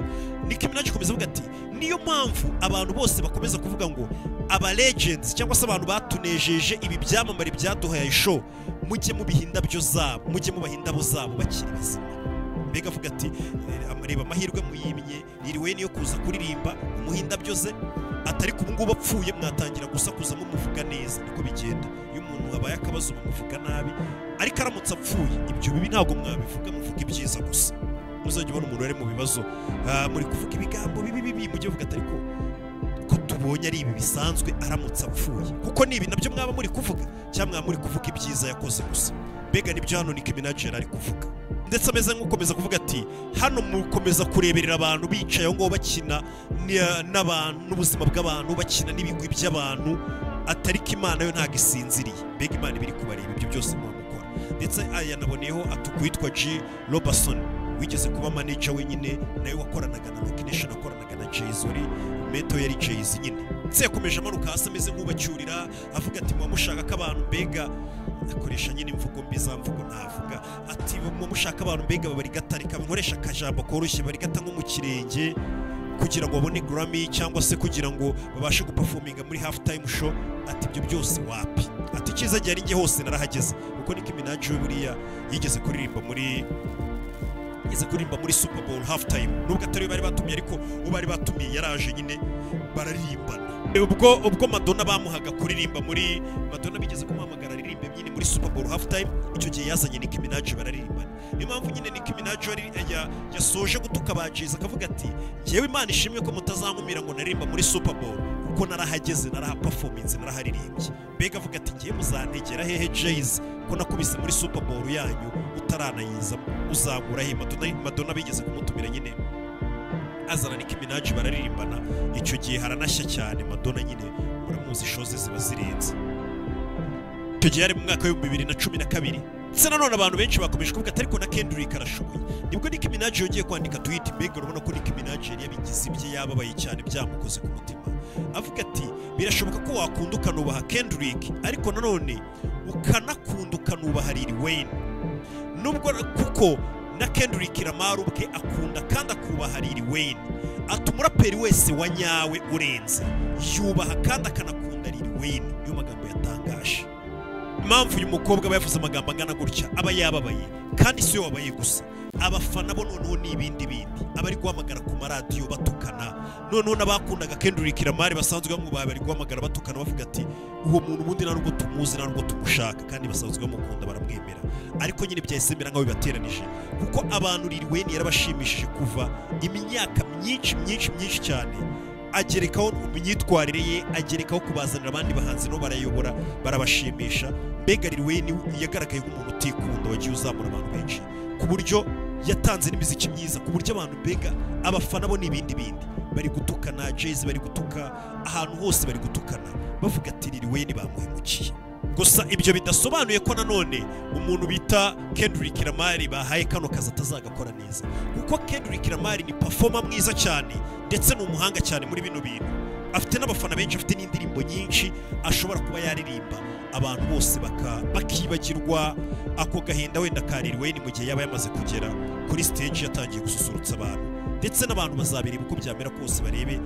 Nicki Minaj ikomeza avuga ati niyo mpamvu abantu bose bakomeza kuvuga ngo aba legends cyangwa se abantu batunejeje ibi byamamare byaduhaye show mujye mubiha indabyo zabo mujye mubaha indabo zabo bakiri bazima mbega avuga ati "Eh, ama- reba amahirwe muyimye iriwe niyo kuza kuririmba umuha indabyo ze atari ku ngubu apfuye mwatangira gusakuza mumuvuga neza niko bigenda iyo umuntu abaye akabazo bamuvuga nabi ariko aramutse apfuye ibyo bibi ntabwo mwabivuga muvuga ibyiza gusa muzajya ubona umuntu ari mu bibazo ah, muri kuvuga ibigambo bibi bibi mujye muvuga ati ariko ko tubonye ari ibi bisanzwe aramutse apfuye kuko ni ibi nabyo mwaba muri kuvuga cyangwa mwaba muri kuvuga ibyiza yakoze gusa mbega nibyo hano Nicki Minaj yari ari kuvuga ndetse ameze nk'ukomeza kuvuga ati hano mukomeza kureberera abantu bicaye aho ngaho bakina ni- n'abantu n'ubuzima bw'abantu bakina n'ibigwi by'abantu atari ko imana yo ntabwo isinziriye mbega imana iba iri kubareba ibyo byose mwamukora ndetse yanaboneyeho ati uwitwa G Robertson wigeze kuba manager wenyine nawe wakoranaga na Rock Nation akoranaga na Jay-Z wari meto yari Jay-Z nyine ndetse yakomeje amanuka hasi ameze nk'ubacyurira avuga ati muba mushaka ko abantu mbega akoresha nyine imvugo mbi za mvugo ntavuga ati muba mushaka abantu mbega babarigata reka nkoresha akajambo koroshye barigata nko mu kirenge kugira ngo babone Grammy cyangwa se kugira ngo babashe guperforminga muri half time show ati ibyo byose wapi ati icyiza gihe ari njye hose narahageze kuko Nicki Minaj we buriya yigeze kuririmba muri yigeze kuririmba muri Super Bowl half time nubwo atari we bari batumiye ariko uwo bari batumiye yaraje nyine bararirimbana ubwo ubwo Madonna bamuhaga kuririmba muri Madonna bigeze kumuhamagara aririmbe nyine muri Super Bowl half time icyo gihe yazanye Nicki Minaj bararirimbana niyo mpamvu nyine Nicki Minaj yari- ya- yasoje gutuka ba Jay-Z akavuga ati njyewe Imana ishimwe ko mutazankumira ngo naririmba muri Super Bowl kuko narahageze narahaperforminze naraharirimbye mbega avuga ati ngiye muzantegera hehe Jay-Z ko nakubise muri Super Bowl yanyu utaranayiza uzangura he Madonna, Madonna bigeze kumutumira nyine azana Nicki Minaj bararirimbana icyo gihe haranashya cyane Madonna nyine muramuzi shows ziba zirenze icyo gihe yari mu mwaka w'ibihumbi bibiri na cumi na kabiri ndetse nanone abantu benshi bakomeje kuvuga ati ariko na Kendrick arashoboye nibwo Nicki Minaj yongeye kwandika tweet mbega urabona ko Nicki Minaj yari yabigize ibye yababaye cyane byamukoze ku mutima avuga ati birashoboka ko wakunda ukanubaha Kendrick ariko nanone ukanakunda ukanubaha Lil Wayne nubwo kuko na Kendrick Lamar ubwe akunda kandi akubaha Lil Wayne ati umuraperi wese wa nyawe urenze yubaha kandi akanakunda Lil Wayne niyo magambo yatangaje impamvu uyu mukobwa aba yavuze amagambo angana gutya aba yababaye kandi si yo wabaye gusa abafana bo noneho ni ibindi bindi abari guhamagara ku maradiyo batukana noneho n'abakundaga Kendrick Lamar basanzwe bamwubaha bari guhamagara batukana bavuga ati uwo muntu ubundi nta nubwo tumuzi nta nubwo tumushaka kandi basanzwe bamukunda baramwemera ariko nyine byahise bimera nk'aho bibateranije kuko abantu Lil Wayne yarabashimishije kuva imyaka myinshi myinshi myinshi cyane agerekaho imyitwarire ye agerekaho kubazanira abandi bahanzi no barayobora barabashimisha mbega Lil Wayne yagaragaye nk'umuntu utikunda wagiye uzamura abantu benshi ku buryo yatanze n'imiziki myiza ku buryo abantu mbega abafana bo n'ibindi bindi bari gutukana Jay-Z bari gutuka ahantu hose bari gutukana bavuga ati Lil Wayne bamuhemukiye gusa ibyo bidasobanuye ko nanone umuntu bita Kendrick Lamar bahaye kano kazi atazagakora neza kuko Kendrick Lamar ni performer mwiza cyane ndetse ni umuhanga cyane muri bino bintu afite n'abafana benshi afite n'indirimbo nyinshi ashobora kuba yaririmba abantu bose baka- bakibagirwa ako gahinda wenda ka Lil Wayne mu gihe yaba yamaze kugera kuri stage yatangiye gususurutsa abantu ndetse n'abantu bazabireba uko byamera kose barebe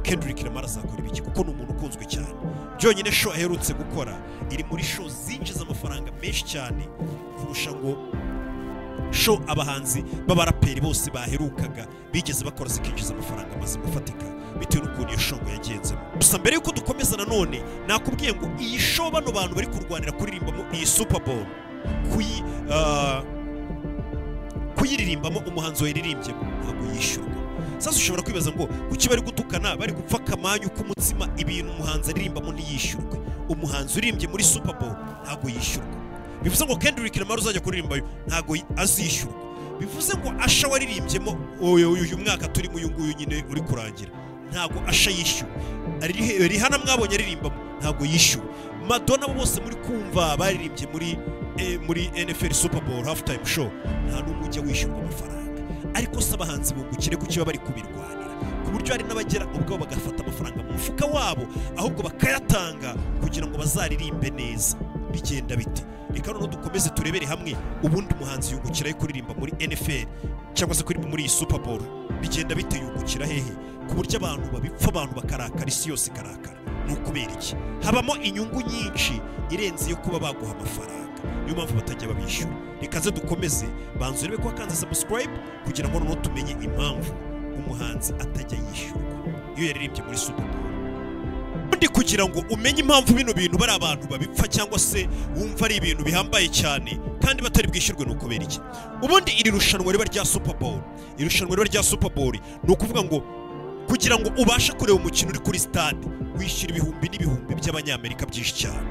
Kendrick Lamar azakora ibiki kuko ni umuntu ukunzwe cyane byonyine show aherutse gukora iri muri show zinjiza amafaranga menshi cyane kurusha ngo show abahanzi b'abaraperi bose baherukaga bigeze bakora zikinjiza amafaranga mazima afatika bitewe n'ukuntu iyo show ngo yagenzemo gusa mbere y'uko dukomeza nanone nakubwiye ngo iyi show bano bantu bari kurwanira kuririmbamo iyi super bowl kuyi ah, kuyiririmbamo umuhanzi wayiririmbye ntabwo yishyurwa sasa ushobora kwibaza ngo kuki bari gutukana bari gupfa akamanyu k'umutsima ibintu umuhanzi aririmbamo ntiyishyurwe umuhanzi uririmbye muri super bowl ntabwo yishyurwa bivuze ngo Kendrick Lamar uzajya kuririmba uyu ntabwo azishyurwa bivuze ngo Asha waririmbyemo uyu uyu mwaka turimo uyu nguyu nyine uri kurangira ntabwo Asha yishyuwe Ari- Rihanna mwabonye aririmbamo ntabwo yishyuwe Madonna abo bose muri kumva baririmbye muri eh, muri NFL Super Bowl halftime show nta n'umwe ujya wishyurwa amafaranga ariko se abahanzi bungukire ku kiba bari kubirwanira ku buryo hari n'abagera ubwabo bagafata amafaranga mu mufuka wabo ahubwo bakayatanga kugira ngo bazaririmbe neza bigenda bite reka noneho dukomeze turebere hamwe ubundi umuhanzi yungukiraho kuririmba muri NFL cyangwa se kuririmba muri iyi Super Bowl bigenda bite yungukira hehe ku buryo abantu babipfa abantu bakarakara isi yose ikarakara ni ukubera iki habamo inyungu nyinshi irenze iyo kuba baguha amafaranga niyo mpamvu batajya babishyura reka ze dukomeze banza urebe ko wakanze subscribe kugira ngo noneho tumenye impamvu umuhanzi atajya yishyurwa iyo yaririmbye muri Super Bowl ubundi kugira ngo umenye impamvu bino bintu bari abantu babipfa cyangwa se wumva ari ibintu bihambaye cyane kandi batari bwishyurwe ni ukubera iki ubundi iri rushanwa riba rya super bowl irushanwa riba rya super bowl ni ukuvuga ngo kugira ngo ubashe kureba umukino uri kuri stade wishyura ibihumbi n'ibihumbi by'abanyamerika byinshi cyane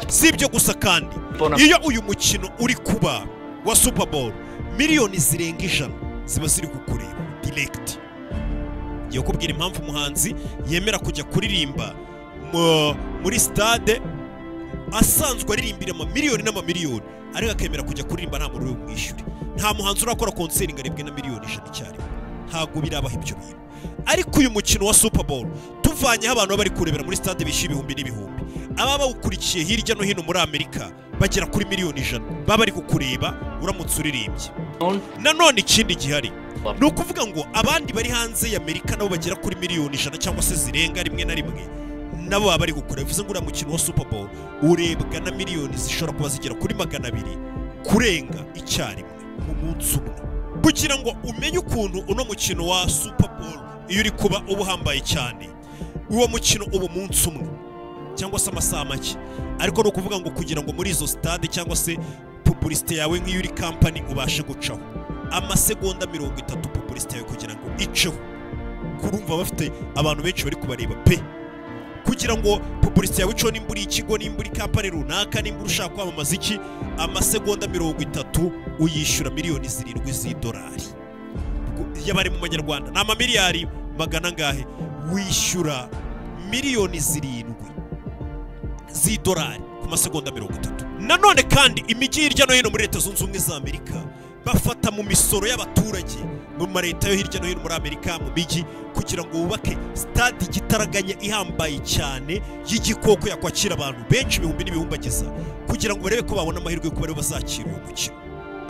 si ibyo gusa kandi iyo uyu mukino uri kuba wa super bowl miliyoni zirenga ijana ziba ziri kukureba direct ngiye kubwira impamvu umuhanzi yemera kujya kuririmba mu- muri stade asanzwe aririmbira amamiliyoni n'amamiliyoni ariko akemera kujya kuririmba nta muntu uri bumwishyure nta muhanzi urakora konseri ngo aribwe na miliyoni ijana icyarimwe ntabwo birabaho ibyo bintu ariko uyu mukino wa super bowl tuvanyeho abantu baba bari kurebera muri stade bishyuye ibihumbi n'ibihumbi ababa bawukurikiye hirya no hino muri amerika bagera kuri miliyoni ijana baba bari kukureba uramutse uririmbye nanone ikindi gihari ni ukuvuga ngo abandi bari hanze y'amerika nabo bagera kuri miliyoni ijana cyangwa se zirenga rimwe na rimwe nabo baba bari gukora bivuze ngo uriya mukino wa super bowl urebwa na miliyoni zishobora kuba zigera kuri magana abiri kurenga icyarimwe mu munsi umwe kugira ngo umenye ukuntu uno mukino wa super bowl iyo uri kuba uba uhambaye cyane uwo mukino uba umunsi umwe cyangwa se amasaha make ariko ni ukuvuga ngo kugira ngo muri izo stade cyangwa se pubulisite yawe nk'iyo uri kampani ubashe gucaho amasegonda mirongo itatu pubulisite yawe kugira ngo iceho kurumva bafite abantu benshi bari kubareba pe kugira ngo pubulisite yawe iceho nimba uri ikigo nimba uri kampani runaka nimba ushaka kwamamaza iki amasegonda mirongo itatu uyishyura miliyoni zirindwi z'idolari y'abari mu manyarwanda ni amamiliyari magana angahe wishyura miliyoni zirindwi z'idolari ku masegonda mirongo itatu nanone kandi imijyi hirya no hino muri leta zunze ubumwe za amerika bafata mu misoro y'abaturage mu ma leta yo hirya no hino muri amerika mu mijyi kugira ngo bubake stade igitaraganya ihambaye cyane y'igikoko yakwakira abantu benshi ibihumbi n'ibihumbagiza kugira ngo barebe ko babona amahirwe yo kuba aribo bazakira uwo mukino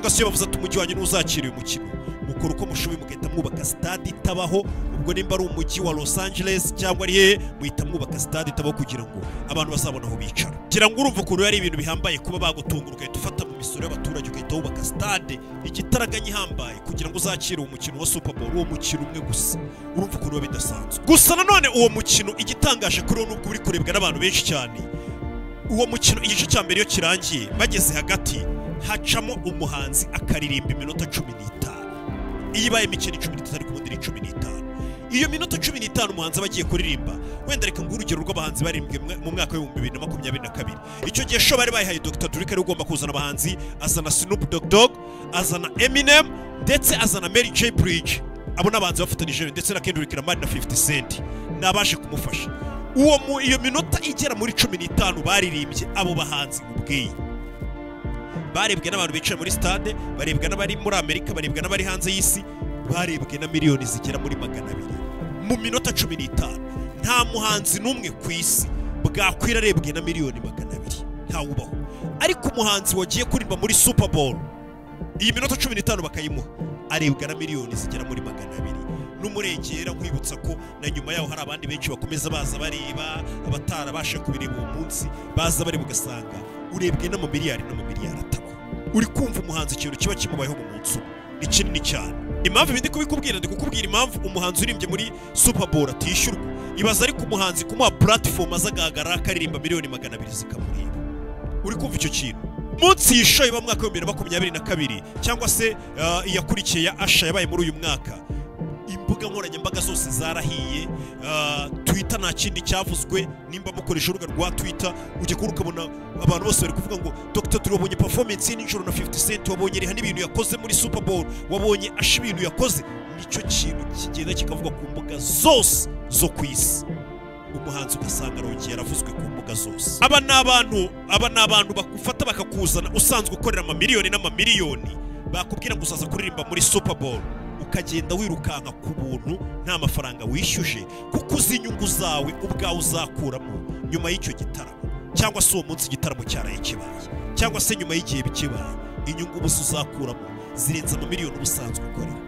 gasiyo bavuze ati umujyi wanyu ntuzakira uyu mukino mukora uko mushoboye mugahita mwubaka stade itabaho ubwo nimba ari umujyi wa los angeles cyangwa ari hehe muhita mwubaka stade itabaho kugira ngo abantu bazabone aho bicara kugira ngo urumva ukuntu ari ibintu bihambaye kuba bagutunga ugahita ufata mu misoro y'abaturage ugahita wubaka stade igitaraganya ihambaye kugira ngo uzakire uwo mukino wa super bowl uwo mukino umwe gusa urumva ukuntu biba bidasanzwe gusa nanone uwo mukino igitangaje kuri wo nubwo uri kurebwa n'abantu benshi cyane uwo mukino igice cya mbere iyo kirangiye bageze hagati hacamo umuhanzi akaririmba iminota cumi n'itanu iyo ibaye imikino cumi n'itatu ariko ubundi ni cumi n'itanu iyo minota cumi n'itanu umuhanzi aba agiye kuririmba wenda reka nguhe urugero rw'abahanzi baririmbwe mwa- mu mwaka w'ibihumbi bibiri na makumyabiri na kabiri icyo gihe sho bari bayihaye dogita turi kari ugomba kuzana abahanzi azana sinupu dogidog azana eminem ndetse azana mary j bridge abo ni abahanzi bafatanyije ndetse na kendrick lamar na 50 cent ni abaje kumufasha uwo mu iyo minota igera muri cumi n'itanu baririmbye abo bahanzi mubwiye barebwe n'abantu bicaye muri stade barebwa n'abari muri amerika barebwa n'abari hanze y'isi barebwe na miliyoni zigera muri magana abiri mu minota cumi n'itanu nta muhanzi n'umwe ku isi bwakwira arebwe na miliyoni magana abiri ntawubaho ariko umuhanzi wagiye kuririmba muri super bowl iyi minota cumi n'itanu bakayimuha arebwa na miliyoni zigera muri magana abiri n'umurengera nkwibutsa ko na nyuma yaho hari abandi benshi bakomeza baza bareba abatarabasha kubireba uwo munsi baza bareba ugasanga urebwe n'amamiliyari n'amamiliyari ataba uri kumva umuhanzi ikintu kiba kimubayeho mu munsi umwe ni kinini cyane impamvu ibi ndi kubikubwira ndi kukubwira impamvu umuhanzi urimbye muri super bowl atishyurwa ibaza ariko umuhanzi kumuha platform azagaragara akaririmba miliyoni magana abiri zikamureba uri kumva icyo kintu munsi y'ishoye mu mwaka w'ibihumbi bibiri na makumyabiri na kabiri cyangwa se ah, iyakurikiye ya asha yabaye muri uyu mwaka imbuga nkoranyambaga zose zarahiye ah, twitter nta kindi cyavuzwe nimba mukoresha urubuga rwa twitter ujya kubona ukabona abantu bose bari kuvuga ngo dr turabonye performance ye nijoro na 50 cent wabonye riha n'ibintu yakoze muri super bowl wabonye asha ibintu yakoze nicyo kintu kigenda kikavugwa ku mbuga zose zo ku isi umuhanzi ugasanga arongeye yaravuzwe ku mbuga zose aba ni abantu aba ni abantu bagufata bakakuzana usanzwe ukorera amamiliyoni n'amamiliyoni bakubwira ngo uzaza kuririmba muri super bowl ukagenda wirukanka ku buntu nta mafaranga wishyuje kuko uzi inyungu zawe ubwawe uzakuramo nyuma y'icyo gitaramo cyangwa se uwo munsi igitaramo cyaraye kibaye cyangwa se nyuma y'igihe bikibaye inyungu ubusa uzakuramo zirenze amamiliyoni uba usanzwe ukorera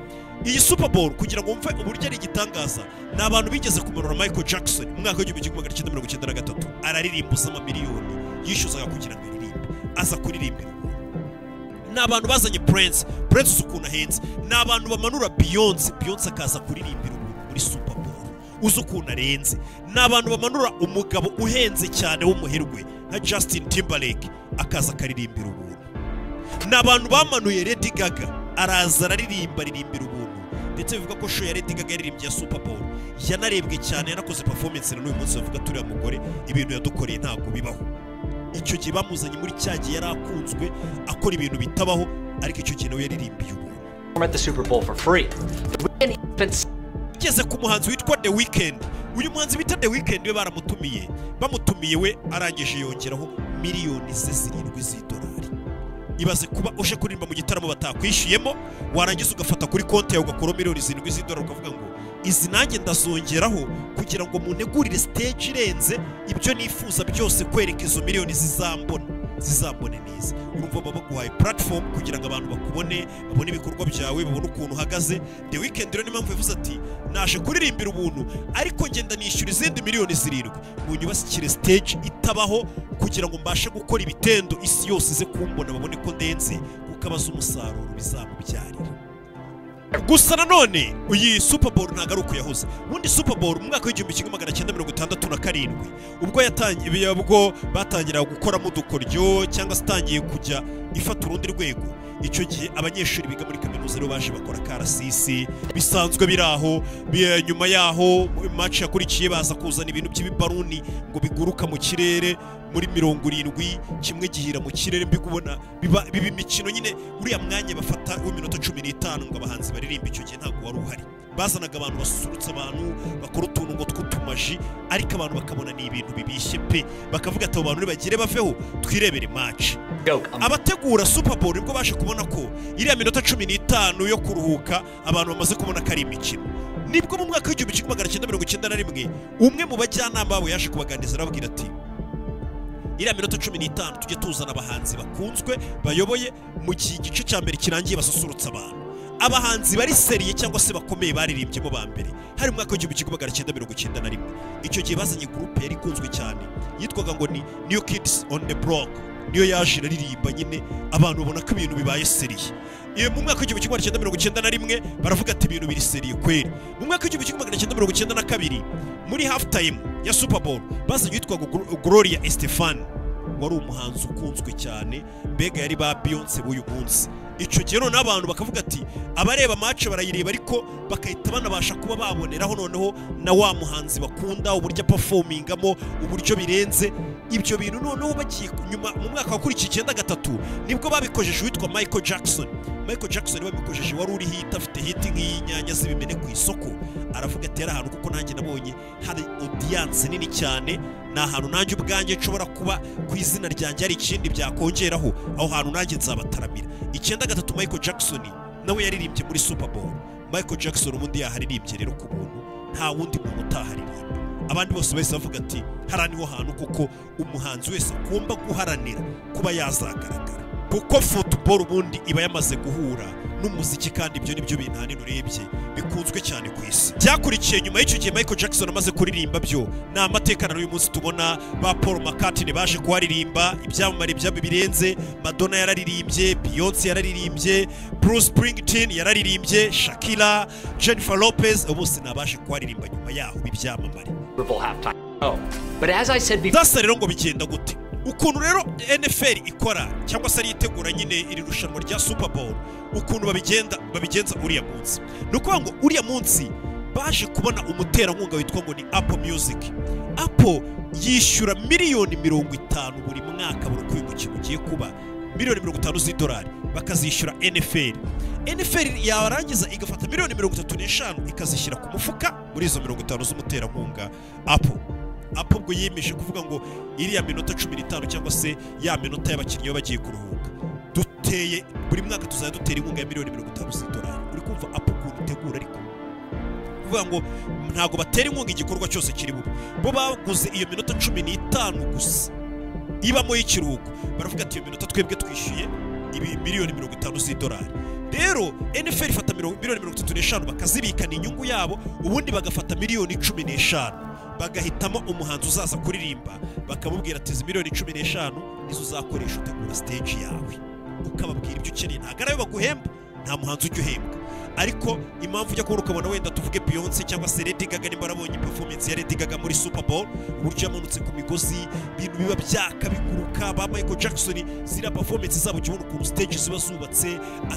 iyi super bowl kugira ngo wumve uburyo ari igitangaza ni abantu bigeze kumanura michael jackson mu mwaka w'igihumbi kimwe magana cyenda mirongo icyenda na gatatu araririmbuza amamiliyoni yishyuzaga kugira ngo aririmbe aza kuririmbira umuntu ni abantu bazanye Prince Prince uzi ukuntu ahenze ni abantu bamanura Beyonce Beyonce akaza kuririmbira umuntu muri Super Bowl uzi ukuntu arenze ni abantu bamanura umugabo uhenze cyane w'umuherwe nka Justin Timberlake akaza akaririmbira ubuntu ni abantu bamanuye Lady Gaga araza araririmba aririmbira ubuntu ndetse bivuga ko show ya Lady Gaga yaririmbye ya Super Bowl yanarebwe cyane yanakoze performance na n'uyu munsi bavuga turiya mugore ibintu yadukoreye ntabwo bibaho icyo gihe bamuzanye muri cya gihe yari akunzwe akora ibintu bitabaho ariko icyo gihe nawe yaririmbiye ubuntu ugeze ku muhanzi witwa The Weeknd uyu muhanzi bita The Weeknd we baramutumiye bamutumiye we arangije yongeraho miliyoni ze zirindwi z'idolari ibaze kuba uje kuririmba mu gitaramo batakwishyuyemo warangiza ugafata kuri konti yawe ugakuraho miliyoni zirindwi z'idolari ukavuga ngo izi nanjye ndazongeraho kugira ngo munegurire stage irenze ibyo nifuza byose kwereka izo miliyoni zizambona zizambone neza urumva baba baguhaye platform kugira ngo abantu bakubone babone ibikorwa byawe babone ukuntu uhagaze the weekend rero niyo mpamvu yavuze ati naje kuririmbira ubuntu ariko ngenda nishyura izindi miliyoni zirindwi mu nyubashyikire stage itabaho kugira ngo mbashe gukora ibitendo isi yose ize kumbona babone ko ndenze kuko abaza umusaruro bizamubyarira gusa nanone iyi super bowl ntabwo ari uko yahoze ubundi super bowl mu mwaka w'igihumbi kimwe magana cyenda mirongo itandatu na karindwi ubwo yatangiye ubwo batangiraga gukoramo udukoryo cyangwa se itangiye kujya ifata urundi rwego icyo gihe abanyeshuri biga muri kaminuza rero baje bakora karasisi bisanzwe biri aho bi- nyuma yaho match yakurikiye baza kuzana ibintu by'ibibaruni ngo biguruka mu kirere muri mirongo irindwi kimwe gihira mu kirere mbikubona biba biba imikino nyine uriya mwanya bafata w'iminota cumi n'itanu ngo abahanzi baririmbe icyo gihe ntabwo wari uhari bazanaga abantu basusurutsa abantu bakora utuntu ngo tw'utumaji ariko abantu bakabona ni ibintu bibishye pe bakavuga ati abo bantu nibagire baveho twirebere match abategura super bowl nibwo baje kubona ko iriya minota cumi n'itanu yo kuruhuka abantu bamaze kubona ko ari imikino nibwo mu mwaka w'igihumbi kimwe magana cyenda mirongo icyenda na rimwe umwe mu bajyanama babo yaje kubaganiriza arababwira ati iriya minota cumi n'itanu tujye tuzana abahanzi bakunzwe bayoboye mu gihe igice cya mbere kirangiye basusurutsa abantu abahanzi bari seriye cyangwa se bakomeye baririmbyemo ba mbere hari mu mwaka w'igihumbi kimwe magana cyenda mirongo icyenda na rimwe icyo gihe bazanye gurupe yari ikunzwe cyane yitwaga ngo ni new kids on the block niyo yaje iraririmba nyine abantu babona ko ibintu bibaye seriye iyo mu mwaka w'igihumbi kimwe magana cyenda mirongo icyenda na rimwe baravuga ati ibintu biri seriye kweri mu mwaka w'igihumbi kimwe magana cyenda mirongo icyenda na kabiri muri half time ya super bowl bazanye yitwaga Glo- gloria estefani wari umuhanzi ukunzwe cyane mbega yari ba beyonce b'uyu munsi icyo gihe noneho abantu bakavuga ati abareba mace barayireba ariko bagahita banabasha kuba baboneraho noneho na wa muhanzi bakunda uburyo apafomingamo uburyo birenze ibyo bintu noneho bagiye ku- nyuma mu mwaka wakurikiye icyenda gatatu nibwo babikojeje uwitwa michael jackson michael jackson babikojeje wari uri hit afite hit nk'iyinyanya z'ibimene ku isoko aravuga ati yari ahantu kuko nanjye nabonye hari odiyanse nini cyane ni ahantu nanjye ubwanjye nshobora kuba ku izina ryanjye hari ikindi byakongeraho aho hantu nanjye nzabataramira icyenda gatatu michael jackson nawe yaririmbye muri super bowl michael jackson ubundi yaharirimbye rero ku buntu nta wundi muntu utaharirimba abandi bose bahise bavuga ati hariya niho hantu kuko umuhanzi wese agomba guharanira kuba yazagaragara kuko football ubundi iba yamaze guhura n'umuziki kandi ibyo nibyo bintu ahanini urebye bikunzwe cyane ku isi byakurikiye nyuma y'icyo gihe michael jackson amaze kuririmba byo ni amateka na n'uyu munsi tubona ba paul mccartney baje kuharirimba ibyamamare byabo birenze madonna yararirimbye beyonce yararirimbye bruce springsteen yararirimbye shakira jennifer lopez abo bose ni abaje kuharirimba nyuma yaho b'ibyamamare byasa rero ngo bigenda gute ukuntu rero nfl ikora cyangwa se ariyitegura nyine iri rushanwa rya super bowl ukuntu babigenda babigenza uriya munsi ni ukuvuga ngo uriya munsi baje kubona umuterankunga witwa ngo ni apple music apple yishyura miliyoni mirongo itanu buri mwaka buri uko uyu mukino ugiye kuba miliyoni mirongo itanu z'idolari bakazishyura nfl nfl yarangiza igafata miliyoni mirongo itatu n'eshanu ikazishyira ku mufuka muri izo mirongo itanu z'umuterankunga apple apo ubwo yiyemeje kuvuga ngo iriya minota cumi n'itanu cyangwa se ya minota y'abakinnyi baba bagiye kuruhuka duteye buri mwaka tuzajya dutera inkunga ya miliyoni mirongo itanu z'idolari uri kumva apo ukuntu itegura ariko kuvuga ngo ntabwo batera inkunga igikorwa cyose kiri bube bo baguze iyo minota cumi n'itanu gusa ibamo y'ikiruhuko baravuga ati iyo minota twebwe twishyuye ibi miliyoni mirongo itanu z'idolari rero nfl ifata miro- miliyoni mirongo itatu n'eshanu bakazibikana inyungu yabo ubundi bagafata miliyoni cumi n'eshanu bagahitamo umuhanzi uzaza kuririmba bakamubwira ati izi miliyoni cumi n'eshanu nizo uzakoresha utegura stage yawe ukababwira ibyo ukeneye ntabwo ari ayo baguhemba nta muhanzi ujya uhembwa ariko impamvu ujya kubona ukabona wenda tuvuge beyonce cyangwa se Lady Gaga nimba arabonye performance ya Lady Gaga muri Super Bowl uburyo yamanutse ku migozi ibintu biba byaka biguruka ba Michael Jackson ziriya performance zabo jya ubona ukuntu stage ziba zubatse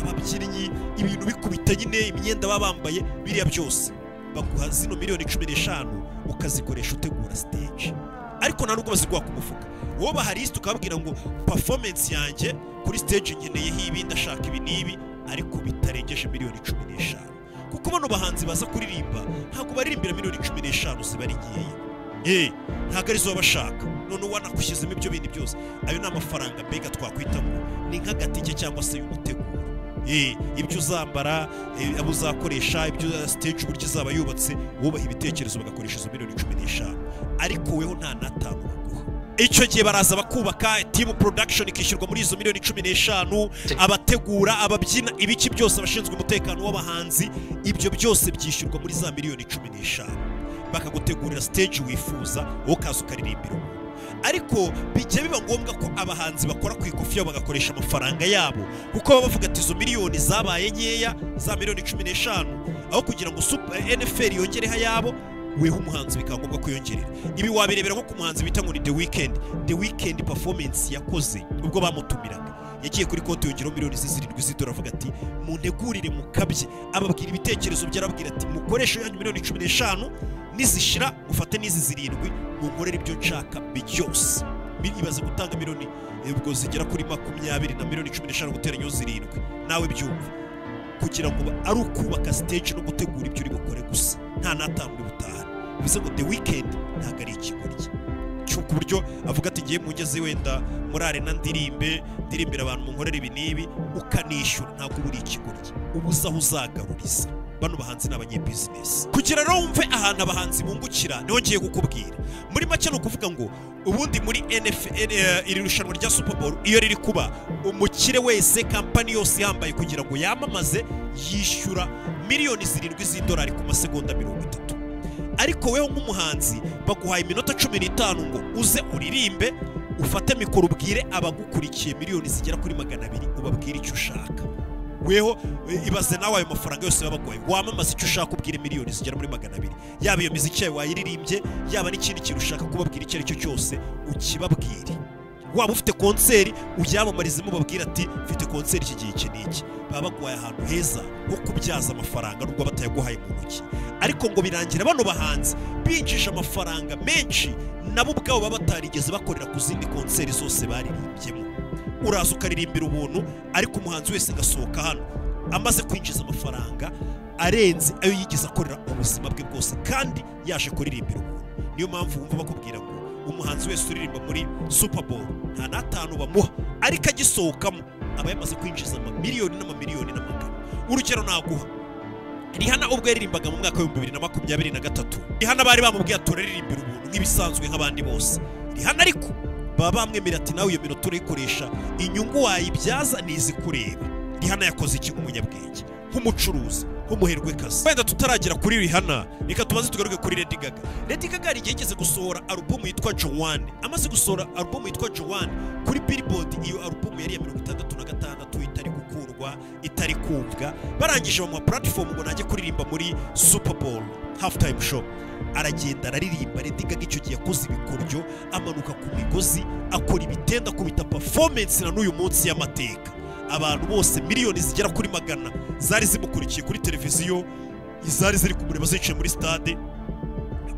ababyinnyi ibintu bikubita nyine imyenda baba bambaye biriya byose baguha zino miliyoni cumi n'eshanu ukazikoresha utegura stage ariko nta nubwo baziguha ku mufuka wowe baharisite ukababwira ngo performance yanjye kuri stage ngeneyeho ibi ndashaka ibi n'ibi ariko bitarengeje miliyoni cumi n'eshanu kuko bano bahanzi baza kuririmba ntabwo baririmbira miliyoni cumi n'eshanu ziba ari nkeya Eh, ntabwo arizo baba bashaka none wanakushyizemo ibyo bintu byose ayo ni amafaranga mbega twakwita ngo ni nk'agatike cyangwa se y'umuteguro Eh, ibyo uzambara eh, abo uzakoresha ibyo uza- stage uburyo izaba yubatse wubaha ibitekerezo bagakoresha izo miliyoni cumi n'eshanu ariko weho nta n'atanu baguha icyo gihe baraza bakubaka timu production ikishyurwa muri izo miliyoni cumi n'eshanu abategura ababyina ibiki byose abashinzwe umutekano w'abahanzi ibyo byose byishyurwa muri za miliyoni cumi n'eshanu bakagutegurira stage wifuza wowe ukaza ukaririmbira umuntu ariko bijya biba ngombwa ko abahanzi bakora ku ikofi yabo bagakoresha amafaranga yabo kuko baba bavuga ati izo miliyoni zabaye nkeya za miliyoni cumi n'eshanu aho kugira ngo Super- nfl yongereho ayabo weho umuhanzi bikaba ngombwa kwiyongerera ibi wabirebera nko ku muhanzi bita ngo ni the weekend the weekend performance yakoze ubwo bamutumiraga yagiye kuri konti yongeraho miliyoni zirindwi z'idora avuga ati muntegurire mukabye ababwira ibitekerezo bye arababwira ati mukoreshe yanyu miliyoni cumi n'eshanu nizishira mufate n'izi zirindwi munkorere ibyo nshaka byose Mi- ibaze gutanga miliyoni eh, ubwo zigera kuri makumyabiri na miliyoni cumi n'eshanu guteranyaho zirindwi nawe byumve kugira ngo ba- ari ukubaka stage no gutegura ibyo uri bukore gusa nta n'atanu uri butahane bivuze ngo the weekend ntabwo ari ikigoryi cyo- ku buryo avuga ati ngiye mu ngeze wenda muri arena ndirimbe ndirimbira abantu munkorera ibi n'ibi ukanishyura ntabwo uba uri ikigoryi uba uzi aho uzagaruriza bano bahanzi ni abanyebizinesi kugira rero wumve ahantu abahanzi bungukira niho ngiye kukubwira muri make ni ukuvuga ngo ubundi muri NFL eh, iri rushanwa rya Super Bowl iyo riri kuba umukire wese kampani yose yambaye kugira ngo yamamaze yishyura miliyoni zirindwi z'idolari ku masegonda mirongo itatu ariko wewe nk'umuhanzi baguhaye iminota cumi n'itanu ngo uze uririmbe ufate mikoro ubwire abagukurikiye miliyoni zigera kuri magana abiri ubabwire icyo ushaka weho eh, ibaze nawe ayo mafaranga yose babaguhaye wamamaze icyo ushaka ubwire miliyoni zigera muri magana abiri yaba iyo miziki yawe wayiririmbye yaba n'ikindi kintu ushaka kubabwira icyo ari cyo cyose ukibabwire waba ufite konseri uyamamarizemo babwira ati mfite konseri iki gihe iki n'iki baba baguhaye ahantu heza ho kubyaza amafaranga nubwo batayaguhaye mu ntoki ariko ngo birangira bano bahanzi binjije amafaranga menshi nabo ubwabo baba batarigeze bakorera ku zindi konseri zose baririmbyemo uraza ukaririmbira ubuntu ariko umuhanzi wese agasohoka hano amaze kwinjiza amafaranga arenze ayo yigeze akorera ubuzima bwe bwose kandi yaje kuririmbira ubuntu niyo mpamvu wumva bakubwira ngo umuhanzi wese uririmba muri super bowl nta n'atanu bamuha ariko agisohokamo aba yamaze kwinjiza amamiliyoni n'amamiliyoni n'amagana urugero naguha rihana ubwo yaririmbaga mu mwaka w'ibihumbi bibiri na makumyabiri na gatatu rihana bari bamubwiye ati uraririmbira ubuntu nk'ibisanzwe nk'abandi bose rihana ariko baba bamwemerera ati nawe iyo minota urayikoresha inyungu wayibyaza ntizikureba rihana yakoze iki nk'umunyabwenge nk'umucuruzi nk'umuherwekazi wenda tutaragera kuri rihana reka tubanze tugaruke kuri lady gaga lady gaga hari igihe yigeze gusohora alubumu yitwa jowane amaze gusohora alubumu yitwa jowane kuri billboard iyo alubumu yari iya mirongo itandatu na gatandatu itari gukundwa itari kumvwa barangije bamuha platform ngo najye kuririmba muri super bowl half time show aragenda araririmba Lady Gaga icyo gihe yakoze ibikoryo amanuka ku migozi akora ibitenda kubita performance na n'uyu munsi y'amateka abantu bose miliyoni zigera kuri magana zari zimukurikiye kuri televiziyo izari ziri kumureba zicaye muri stade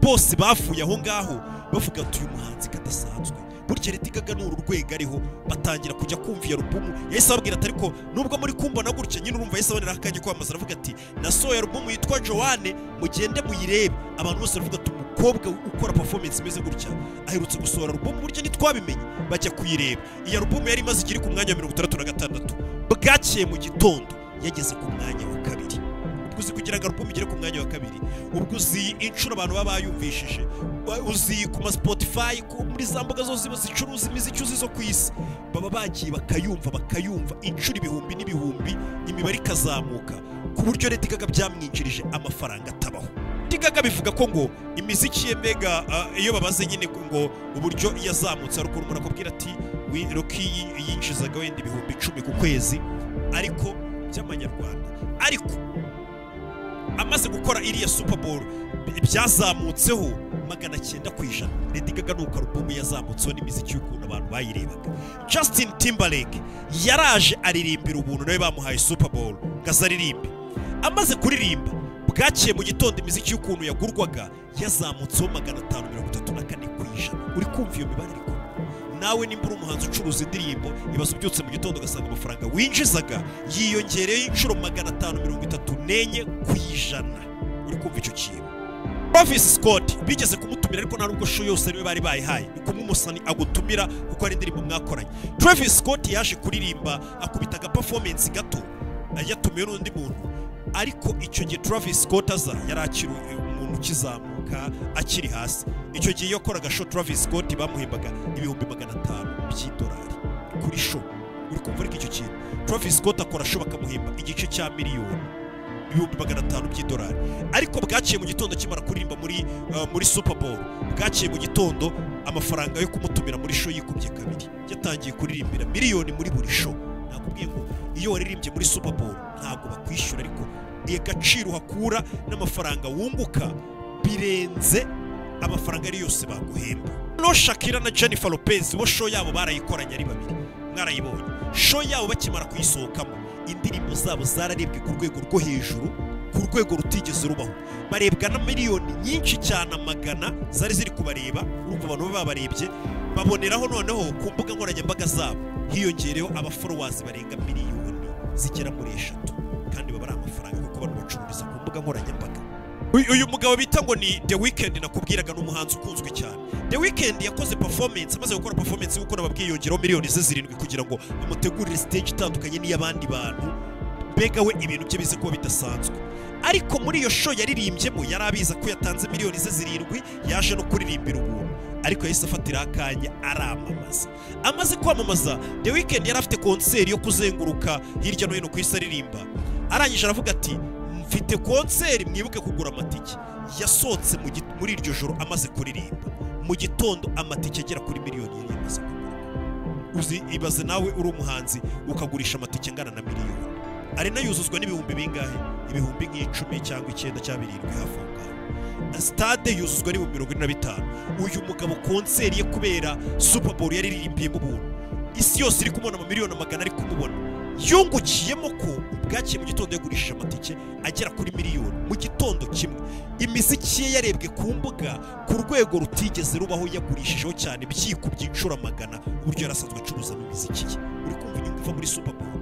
bose bafuye aho ngaho bavuga ati uyu muhanzi kadasanzwe burya Lady Gaga ni uru rwego ariho batangira kujya kumva iyo alubumu yahise ababwira ati ariko nubwo muri kumbona gutya nyine urumva yahise aboneraho akanya kwamamaza aravuga ati nasohoye alubumu yitwa Joanne mugende muyirebe abantu bose baravuga ati umukobwa ukora performance imeze gutya aherutse gusohora alubumu burya ntitwabimenye bajya kuyireba iyi alubumu yari imaze ikiri ku mwanya wa mirongo itandatu na gatandatu bwakeye mu gitondo yageze ku mwanya wa kabiri ubwo uzi kugira ngo alubumu igere ku mwanya wa kabiri ubwo uzi inshuro abantu baba bayumvishije Wa- uzi ku ma spotify ku- muri za mbuga zose ziba zicuruza imiziki uzi zo ku isi baba bagiye bakayumva bakayumva inshuro ibihumbi n'ibihumbi imibare ikazamuka ku buryo leta gaga byamwinjirije amafaranga atabaho Lady Gaga bivuga ko ngo imiziki ye mega ah, iyo babaze nyine ko ngo uburyo yazamutse ari ukuntu umuntu akubwira ati "We- Rocky yinjizaga wenda ibihumbi icumi ku kwezi ariko by'amanyarwanda ariko amaze gukora iriya super bowl bi- byazamutseho magana cyenda ku ijana lady gaga ni uko alubumu yazamutseho n'imiziki y'ukuntu abantu bayirebaga justin timberlake yaraje aririmbira ubuntu nawe bamuhaye super bowl ngo azaririmbe amaze kuririmba bwakeye mu gitondo imiziki y'ukuntu yagurwaga yazamutseho magana atanu mirongo itatu na kane ku ijana uri kumva iyo mibare ariko nawe nimba uri umuhanzi ucuruza indirimbo ibaze ubyutse mu gitondo ugasanga amafaranga winjizaga yiyongereyeho inshuro magana atanu mirongo itatu n'enye ku ijana uri kumva icyo kintu Travis Scott bigeze kumutumira ariko nta nubwo show yose ariwe bari bayihaye ni kumwe umusani agutumira kuko hari indirimbo mwakoranye Travis Scott yaje kuririmba akubita aga performance gato yatumiwe n'undi muntu ariko icyo gihe Travis Scott aza yari akiri umuntu ukizamuka akiri hasi icyo gihe iyo akoraga show Travis Scott bamuhembaga ibihumbi magana atanu by'idolari kuri show uri kumva ariko icyo kintu Travis Scott akora show bakamuhemba igice cya miliyoni ibihumbi magana atanu by'idolari ariko bwaciye mu gitondo akimara kuririmba muri uh, muri Super Bowl bwaciye mu gitondo amafaranga yo kumutumira muri show yikubye kabiri yatangiye kuririmbira miliyoni muri buri show nakubwiye ngo iyo waririmbye muri Super Bowl ntabwo bakwishyura ariko agaciro uhakura n'amafaranga wunguka birenze amafaranga ari yose baguhemba no Shakira na Jennifer Lopez bo show yabo barayikoranye ari babiri mwarayibonye show yabo bakimara kuyisohokamo indirimbo zabo zararebwe ku rwego rwo hejuru ku rwego rutigeze rubaho barebwa na miliyoni nyinshi cyane amagana zari ziri kubareba urumva abantu baba babarebye baboneraho noneho ku mbuga nkoranyambaga zabo hiyongereyeho abaforowazi barenga miliyoni zigera muri eshatu kandi baba ari amafaranga kuko abantu bacururiza ku mbuga nkoranyambaga Uyu- uyu mugabo bita ngo ni The Weeknd nakubwiraga ni umuhanzi ukunzwe cyane The Weeknd yakoze performance amaze gukora performance y'uko nababwiye yongeraho miliyoni ze zirindwi kugira ngo amutegurire stage itandukanye n'iy'abandi bantu mbega we ibintu bye bize kuba bidasanzwe ariko muri iyo show yaririmbyemo yari abiza ko yatanze miliyoni ze zirindwi yaje no kuririmbira ubuntu ariko yahise afatira akanya aramamaza amaze kwamamaza the weekend yari afite konseri yo kuzenguruka hirya no hino ku isi aririmba arangije aravuga ati mfite konseri mwibuke kugura amatike yasohotse mu gi- muri iryo joro amaze kuririmba mu gitondo amatike agera kuri miliyoni yari yamaze kugura uzi ibaze nawe uri umuhanzi ukagurisha amatike angana na miliyoni arena yuzuzwa n'ibihumbi bingahe ibihumbi nk'icumi cyangwa icyenda cyangwa birindwi hafi aho ngaho sitade yuzuzwa n'ibihumbi mirongo ine na bitanu uyu mugabo konseri ye kubera super bowl yariririmbiyemo ubuntu isi yose iri kumubona amamiliyoni amagana ari kumubona yungukiyemo ko bwakeye mu gitondo yagurishije amatike agera kuri miliyoni mu gitondo kimwe imiziki ye yarebwe ku mbuga ku rwego rutigeze rubaho yagurishijeho cyane byikubye inshuro amagana uburyo yarasanzwe acuruzamo imiziki ye uri kumva inyungu iva muri super bowl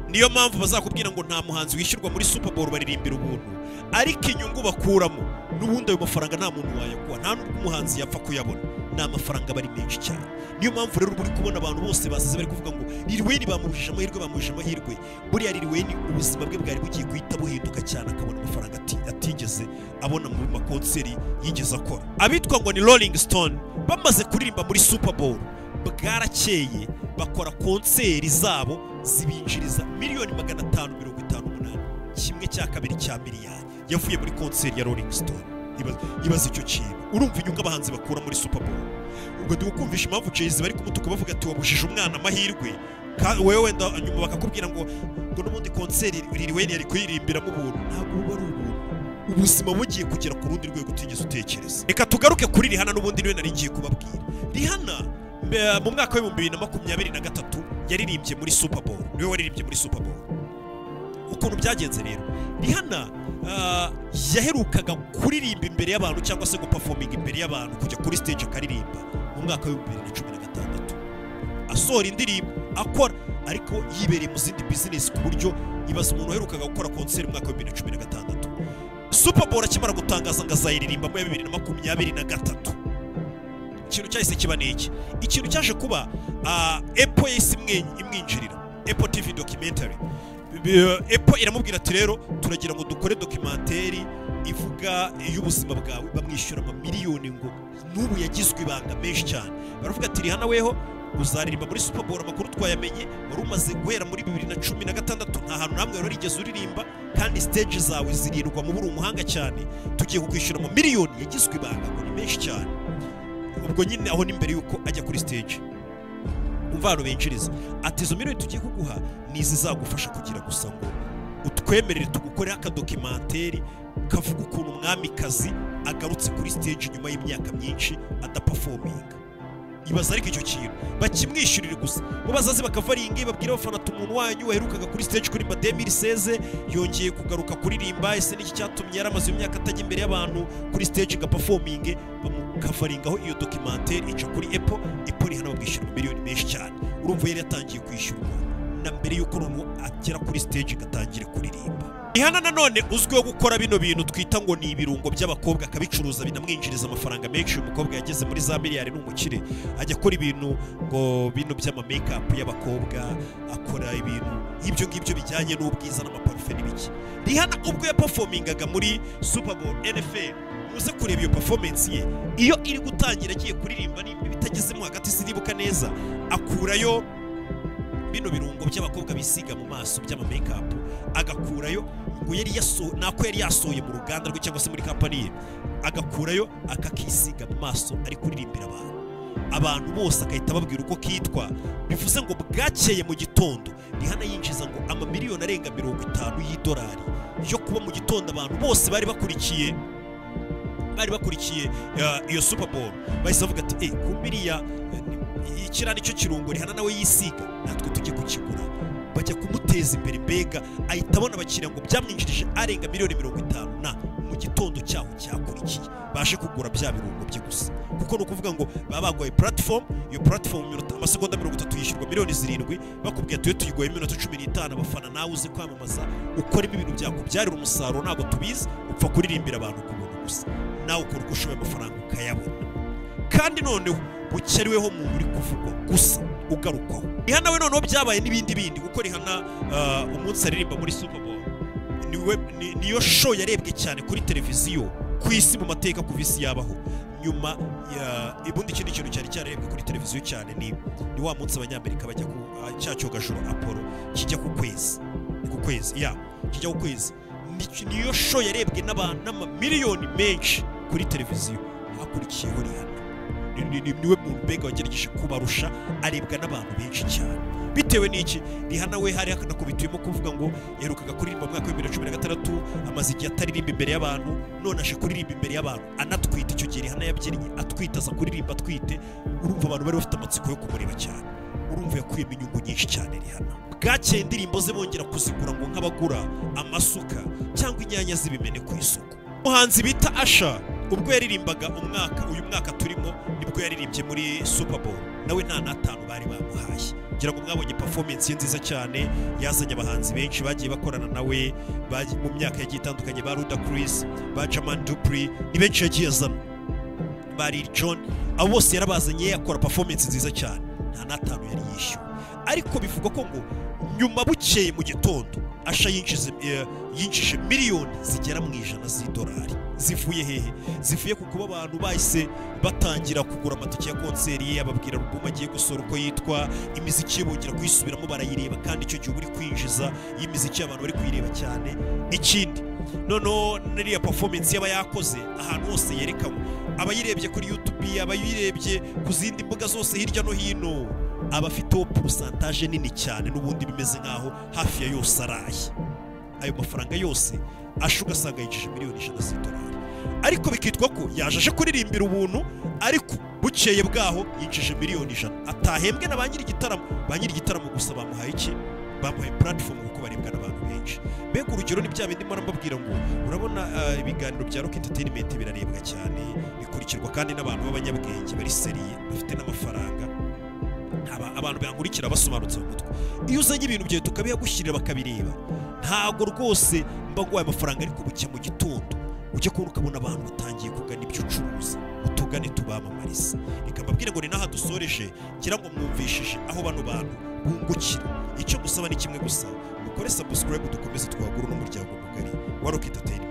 niyo mpamvu bazakubwira ngo nta muhanzi wishyurwa muri super bowl baririmbira ubuntu ariko inyungu bakuramo n'ubundi ayo mafaranga nta muntu wayakuha nta n'ubwo umuhanzi yapfa kuyabona ni amafaranga aba ari menshi cyane niyo mpamvu rero uba uri kubona abantu bose basaze bari kuvuga ngo liriweni bamuhuje amahirwe bamuhuje amahirwe buriya liriweni ubuzima bwe bwari bugiye guhita buhinduka cyane akabona amafaranga ati- atigeze abona mu makonseri yigeze akora abitwa ngo ni rolling stone bamaze kuririmba muri super bowl bwarakeye bakora konseri zabo zibinjiriza miliyoni magana atanu mirongo itanu umunani kimwe cya kabiri cya miliyari yavuye muri konseri ya rolling stone Ibaze- ibaze icyo kintu urumva inyungu abahanzi bakura muri super bowl ubwo ndi kukumvisha impamvu jay bari kumutuka bavuga ati wabujije umwana amahirwe ka- wewe wenda nyuma bakakubwira ngo ngo n'ubundi konseri ririweni yari kuyirimbiramo ubuntu ntabwo buba ari ubuntu ubuzima bugiye kugera ku rundi rwego utigeze utekereza reka tugaruke kuri rihana n'ubundi niwe nari ngiye kubabwira rihana mbe- mu mwaka w'ibihumbi bibiri na makumyabiri na gatatu yaririmbye muri super bowl niwe waririmbye muri super bowl ukuntu byagenze rero rihana ah, yaherukaga kuririmba imbere y'abantu cyangwa se gupafominga imbere y'abantu kujya kuri stage akaririmba mu mwaka w'ibihumbi bibiri na cumi na gatandatu asohora indirimbo akora ariko yibereye mu zindi bizinesi ku buryo ibaza umuntu waherukaga gukora konseri mu mwaka w'ibihumbi bibiri na cumi na gatandatu super bowl akimara gutangaza ngo azayiririmba muri bibiri na makumyabiri na gatatu ikintu cyahise kiba ni iki ikintu cyaje kuba ah, epo yahise imwe- imwinjirira epo tv documentary Bi- epo iramubwira ati rero turagira ngo dukore dokimenteri ivuga iy'ubuzima bwawe bamwishyura amamiliyoni ngo n'ubu yagizwe ibanga menshi cyane baravuga ati rihana weho uzaririmba muri super bowl amakuru twayamenye wari umaze guhera muri bibiri na cumi na gatandatu nta hantu namwe wari warigeze uririmba kandi stage zawe zirindwa mu buri umuhanga cyane tugiye kukwishyura amamiliyoni yagizwe ibanga ngo ni menshi cyane ubwo nyine aho ni mbere y'uko ajya kuri stage umva ahantu binjiriza ati izo miliyoni tugiye kuguha ni izizagufasha kugira gusa ngo utwemerere tugukoreho akadokimenteri kavuga ukuntu umwamikazi agarutse kuri stage nyuma y'imyaka myinshi adapafominga ibaza ariko icyo kintu bakimwishyurira gusa bo bazaze bakava ari ingi babwira abafana ati umuntu wanyu waherukaga kuri stage kuririmba demiri seze yongeye kugaruka kuririmba ese niki cyatumye yari amaze imyaka atajya imbere y'abantu kuri stage ngapafominge bamukavaringaho iyo dokimenteri ica kuri epo epo rihana bamwishyura miliyoni menshi cyane urumva yari yatangiye kwishyurwa na mbere y'uko noneho agera kuri stage agatangira kuririmba Rihanna nanone uzwiho gukora bino bintu twita ngo ni ibirungo by'abakobwa akabicuruza binamwinjiriza amafaranga menshi uyu mukobwa yageze muri za miliyari ni umukire ajya akora ibintu ngo bino by'amamekapu y'abakobwa akora ibintu ibyo ngibyo bijyanye n'ubwiza n'amaparufe n'ibiki Rihanna ubwo yapafomingaga muri Super Bowl NFL muze kureba iyo performance ye iyo iri gutangira agiye kuririmba nimba ibitagezemo hagati siribuka neza akurayo bino birungo by'abakobwa bisiga mu maso by'amamekapu agakurayo ngo yari yaso nako yari yasohoye mu ruganda rwe cyangwa se muri kampani ye agakurayo akakisiga mu maso ari kuririmbira abantu abantu bose agahita ababwira uko kitwa bivuze ngo bwakeye mu gitondo rihana yinjiza ngo amamiliyoni arenga mirongo itanu y'idolari yo kuba mu gitondo abantu bose bari bakurikiye bari bakurikiye uh, iyo super bowl bahise bavuga ati eh kumbiriya ikira nicyo kirungo rihana nawe yisiga natwe tujye kukigura bajya kumuteza imbere mbega ahita abona abakiriya ngo byamwinjirije arenga miliyoni mirongo itanu na mu gitondo cyaho cyakurikiye baje kugura bya birungo bye gusa kuko ni ukuvuga ngo baba baguhaye platform iyo platform minota- amasegonda mirongo itatu yishyurwa miliyoni zirindwi bakubwiye tuyo tuyiguhaye iminota cumi n'itanu abafana nawe uze kwamamaza ukoremo ibintu byakubyarira umusaruro ntabwo tubizi upfa kuririmbira abantu ku buntu gusa nawe ukora uko ushoboye amafaranga ukayabona kandi noneho bukereweho mu buri kuvugwa gusa ugarukwaho rihana we noneho byabaye n'ibindi bindi kuko rihana ah, umunsi aririmba muri super bowl niwe ni- niyo show yarebwe cyane kuri televiziyo ku isi mu mateka kuva isi yabaho nyuma ya ubundi ikindi kintu cyari cyarebwe kuri televiziyo cyane ni ni wa munsi abanyamerika bajya ku ah, cya cyogajuru apollo kijya ku kwezi Ni ku kwezi ya kijya ku kwezi Ni- niyo show yarebwe n'aba- n'amamiliyoni menshi kuri televiziyo hakurikiyeho rihana Ni- ni- ni- niwe muntu mbega wagerageje kubarusha arebwa n'abantu benshi cyane bitewe n'iki rihana we hari akanakubitiyemo kuvuga ngo yaherukaga kuririmba mu mwaka w'ibihumbi bibiri na cumi na gatandatu amaze igihe ataririmba imbere y'abantu none aje kuririmba imbere y'abantu anatwite icyo gihe rihana yabyinnye atwite aza kuririmba atwite urumva abantu bari bafite amatsiko yo kumureba cyane urumva yakuyemo inyungu nyinshi cyane rihana bwakeye indirimbo ze bongera kuzigura ngo nk'abagura amasuka cyangwa inyanya z'ibimene ku isoko umuhanzi bita asha ubwo yaririmbaga umwaka uyu mwaka turimo nibwo yaririmbye muri super bowl nawe nta n'atanu bari bamuhaye ngira ngo mwabonye performance ye nziza cyane yazanye abahanzi benshi bagiye bakorana nawe bagiye- mu myaka yagiye itandukanye ba ruda chris ba jaman dupri ni benshi yagiye azana ba Lil Jon abo bose yarabazanye akora performance nziza cyane nta n'atanu yari yishyuwe ariko bivugwa ko ngo nyuma bukeye mu gitondo asha yinjize eh, yinjije miliyoni zigera mu ijana z'idolari zivuye hehe zivuye ku kuba abantu bahise batangira kugura amatike ya konseri ye ababwira alubumu agiye gusohora uko yitwa imiziki ye bongera kuyisubiramo barayireba kandi icyo gihe uba uri kwinjiza iyi miziki abantu bari kuyireba cyane ikindi noneho n'iriya performance yaba yakoze ahantu hose yerekanwe abayirebye kuri youtube abayirebye ku zindi mbuga zose hirya no hino aba afiteho porosantaje nini cyane n'ubundi bimeze nk'aho hafi ya yose araye ayo mafaranga yose asha ugasanga yinjije miliyoni ijana z'idolari ariko bikitwa ko yaje aje kuririmbira ubuntu ariko bukeye bwaho yinjije miliyoni ijana atahembwe na ba nyiri igitaramo ba nyiri igitaramo gusa bamuhaye iki bamuhaye puratifomu kuko barebwa n'abantu benshi mbega urugero ni bya bindi mpora mbabwira ngo urabona ah, ibiganiro bya rock entertainment birarebwa cyane bikurikirwa kandi n'abantu b'abanyabwenge bari seriye bafite n'amafaranga aba abantu bankurikira basobanutse mu mutwe iyo uzanye ibintu byawe tukabihagushyirira bakabireba ntago rwose mba nguhaye amafaranga ariko buke mu gitondo ujya kubona ukabona abantu batangiye kugana ibyo ucuruza utugane tubamamariza reka mbabwire ngo ni n'aha dusoreje ngira ngo mwumvishije aho bano bantu bungukira icyo musaba ni kimwe gusa mukore subscribe dukomeze twagura n'umuryango mugari wa rock entertainment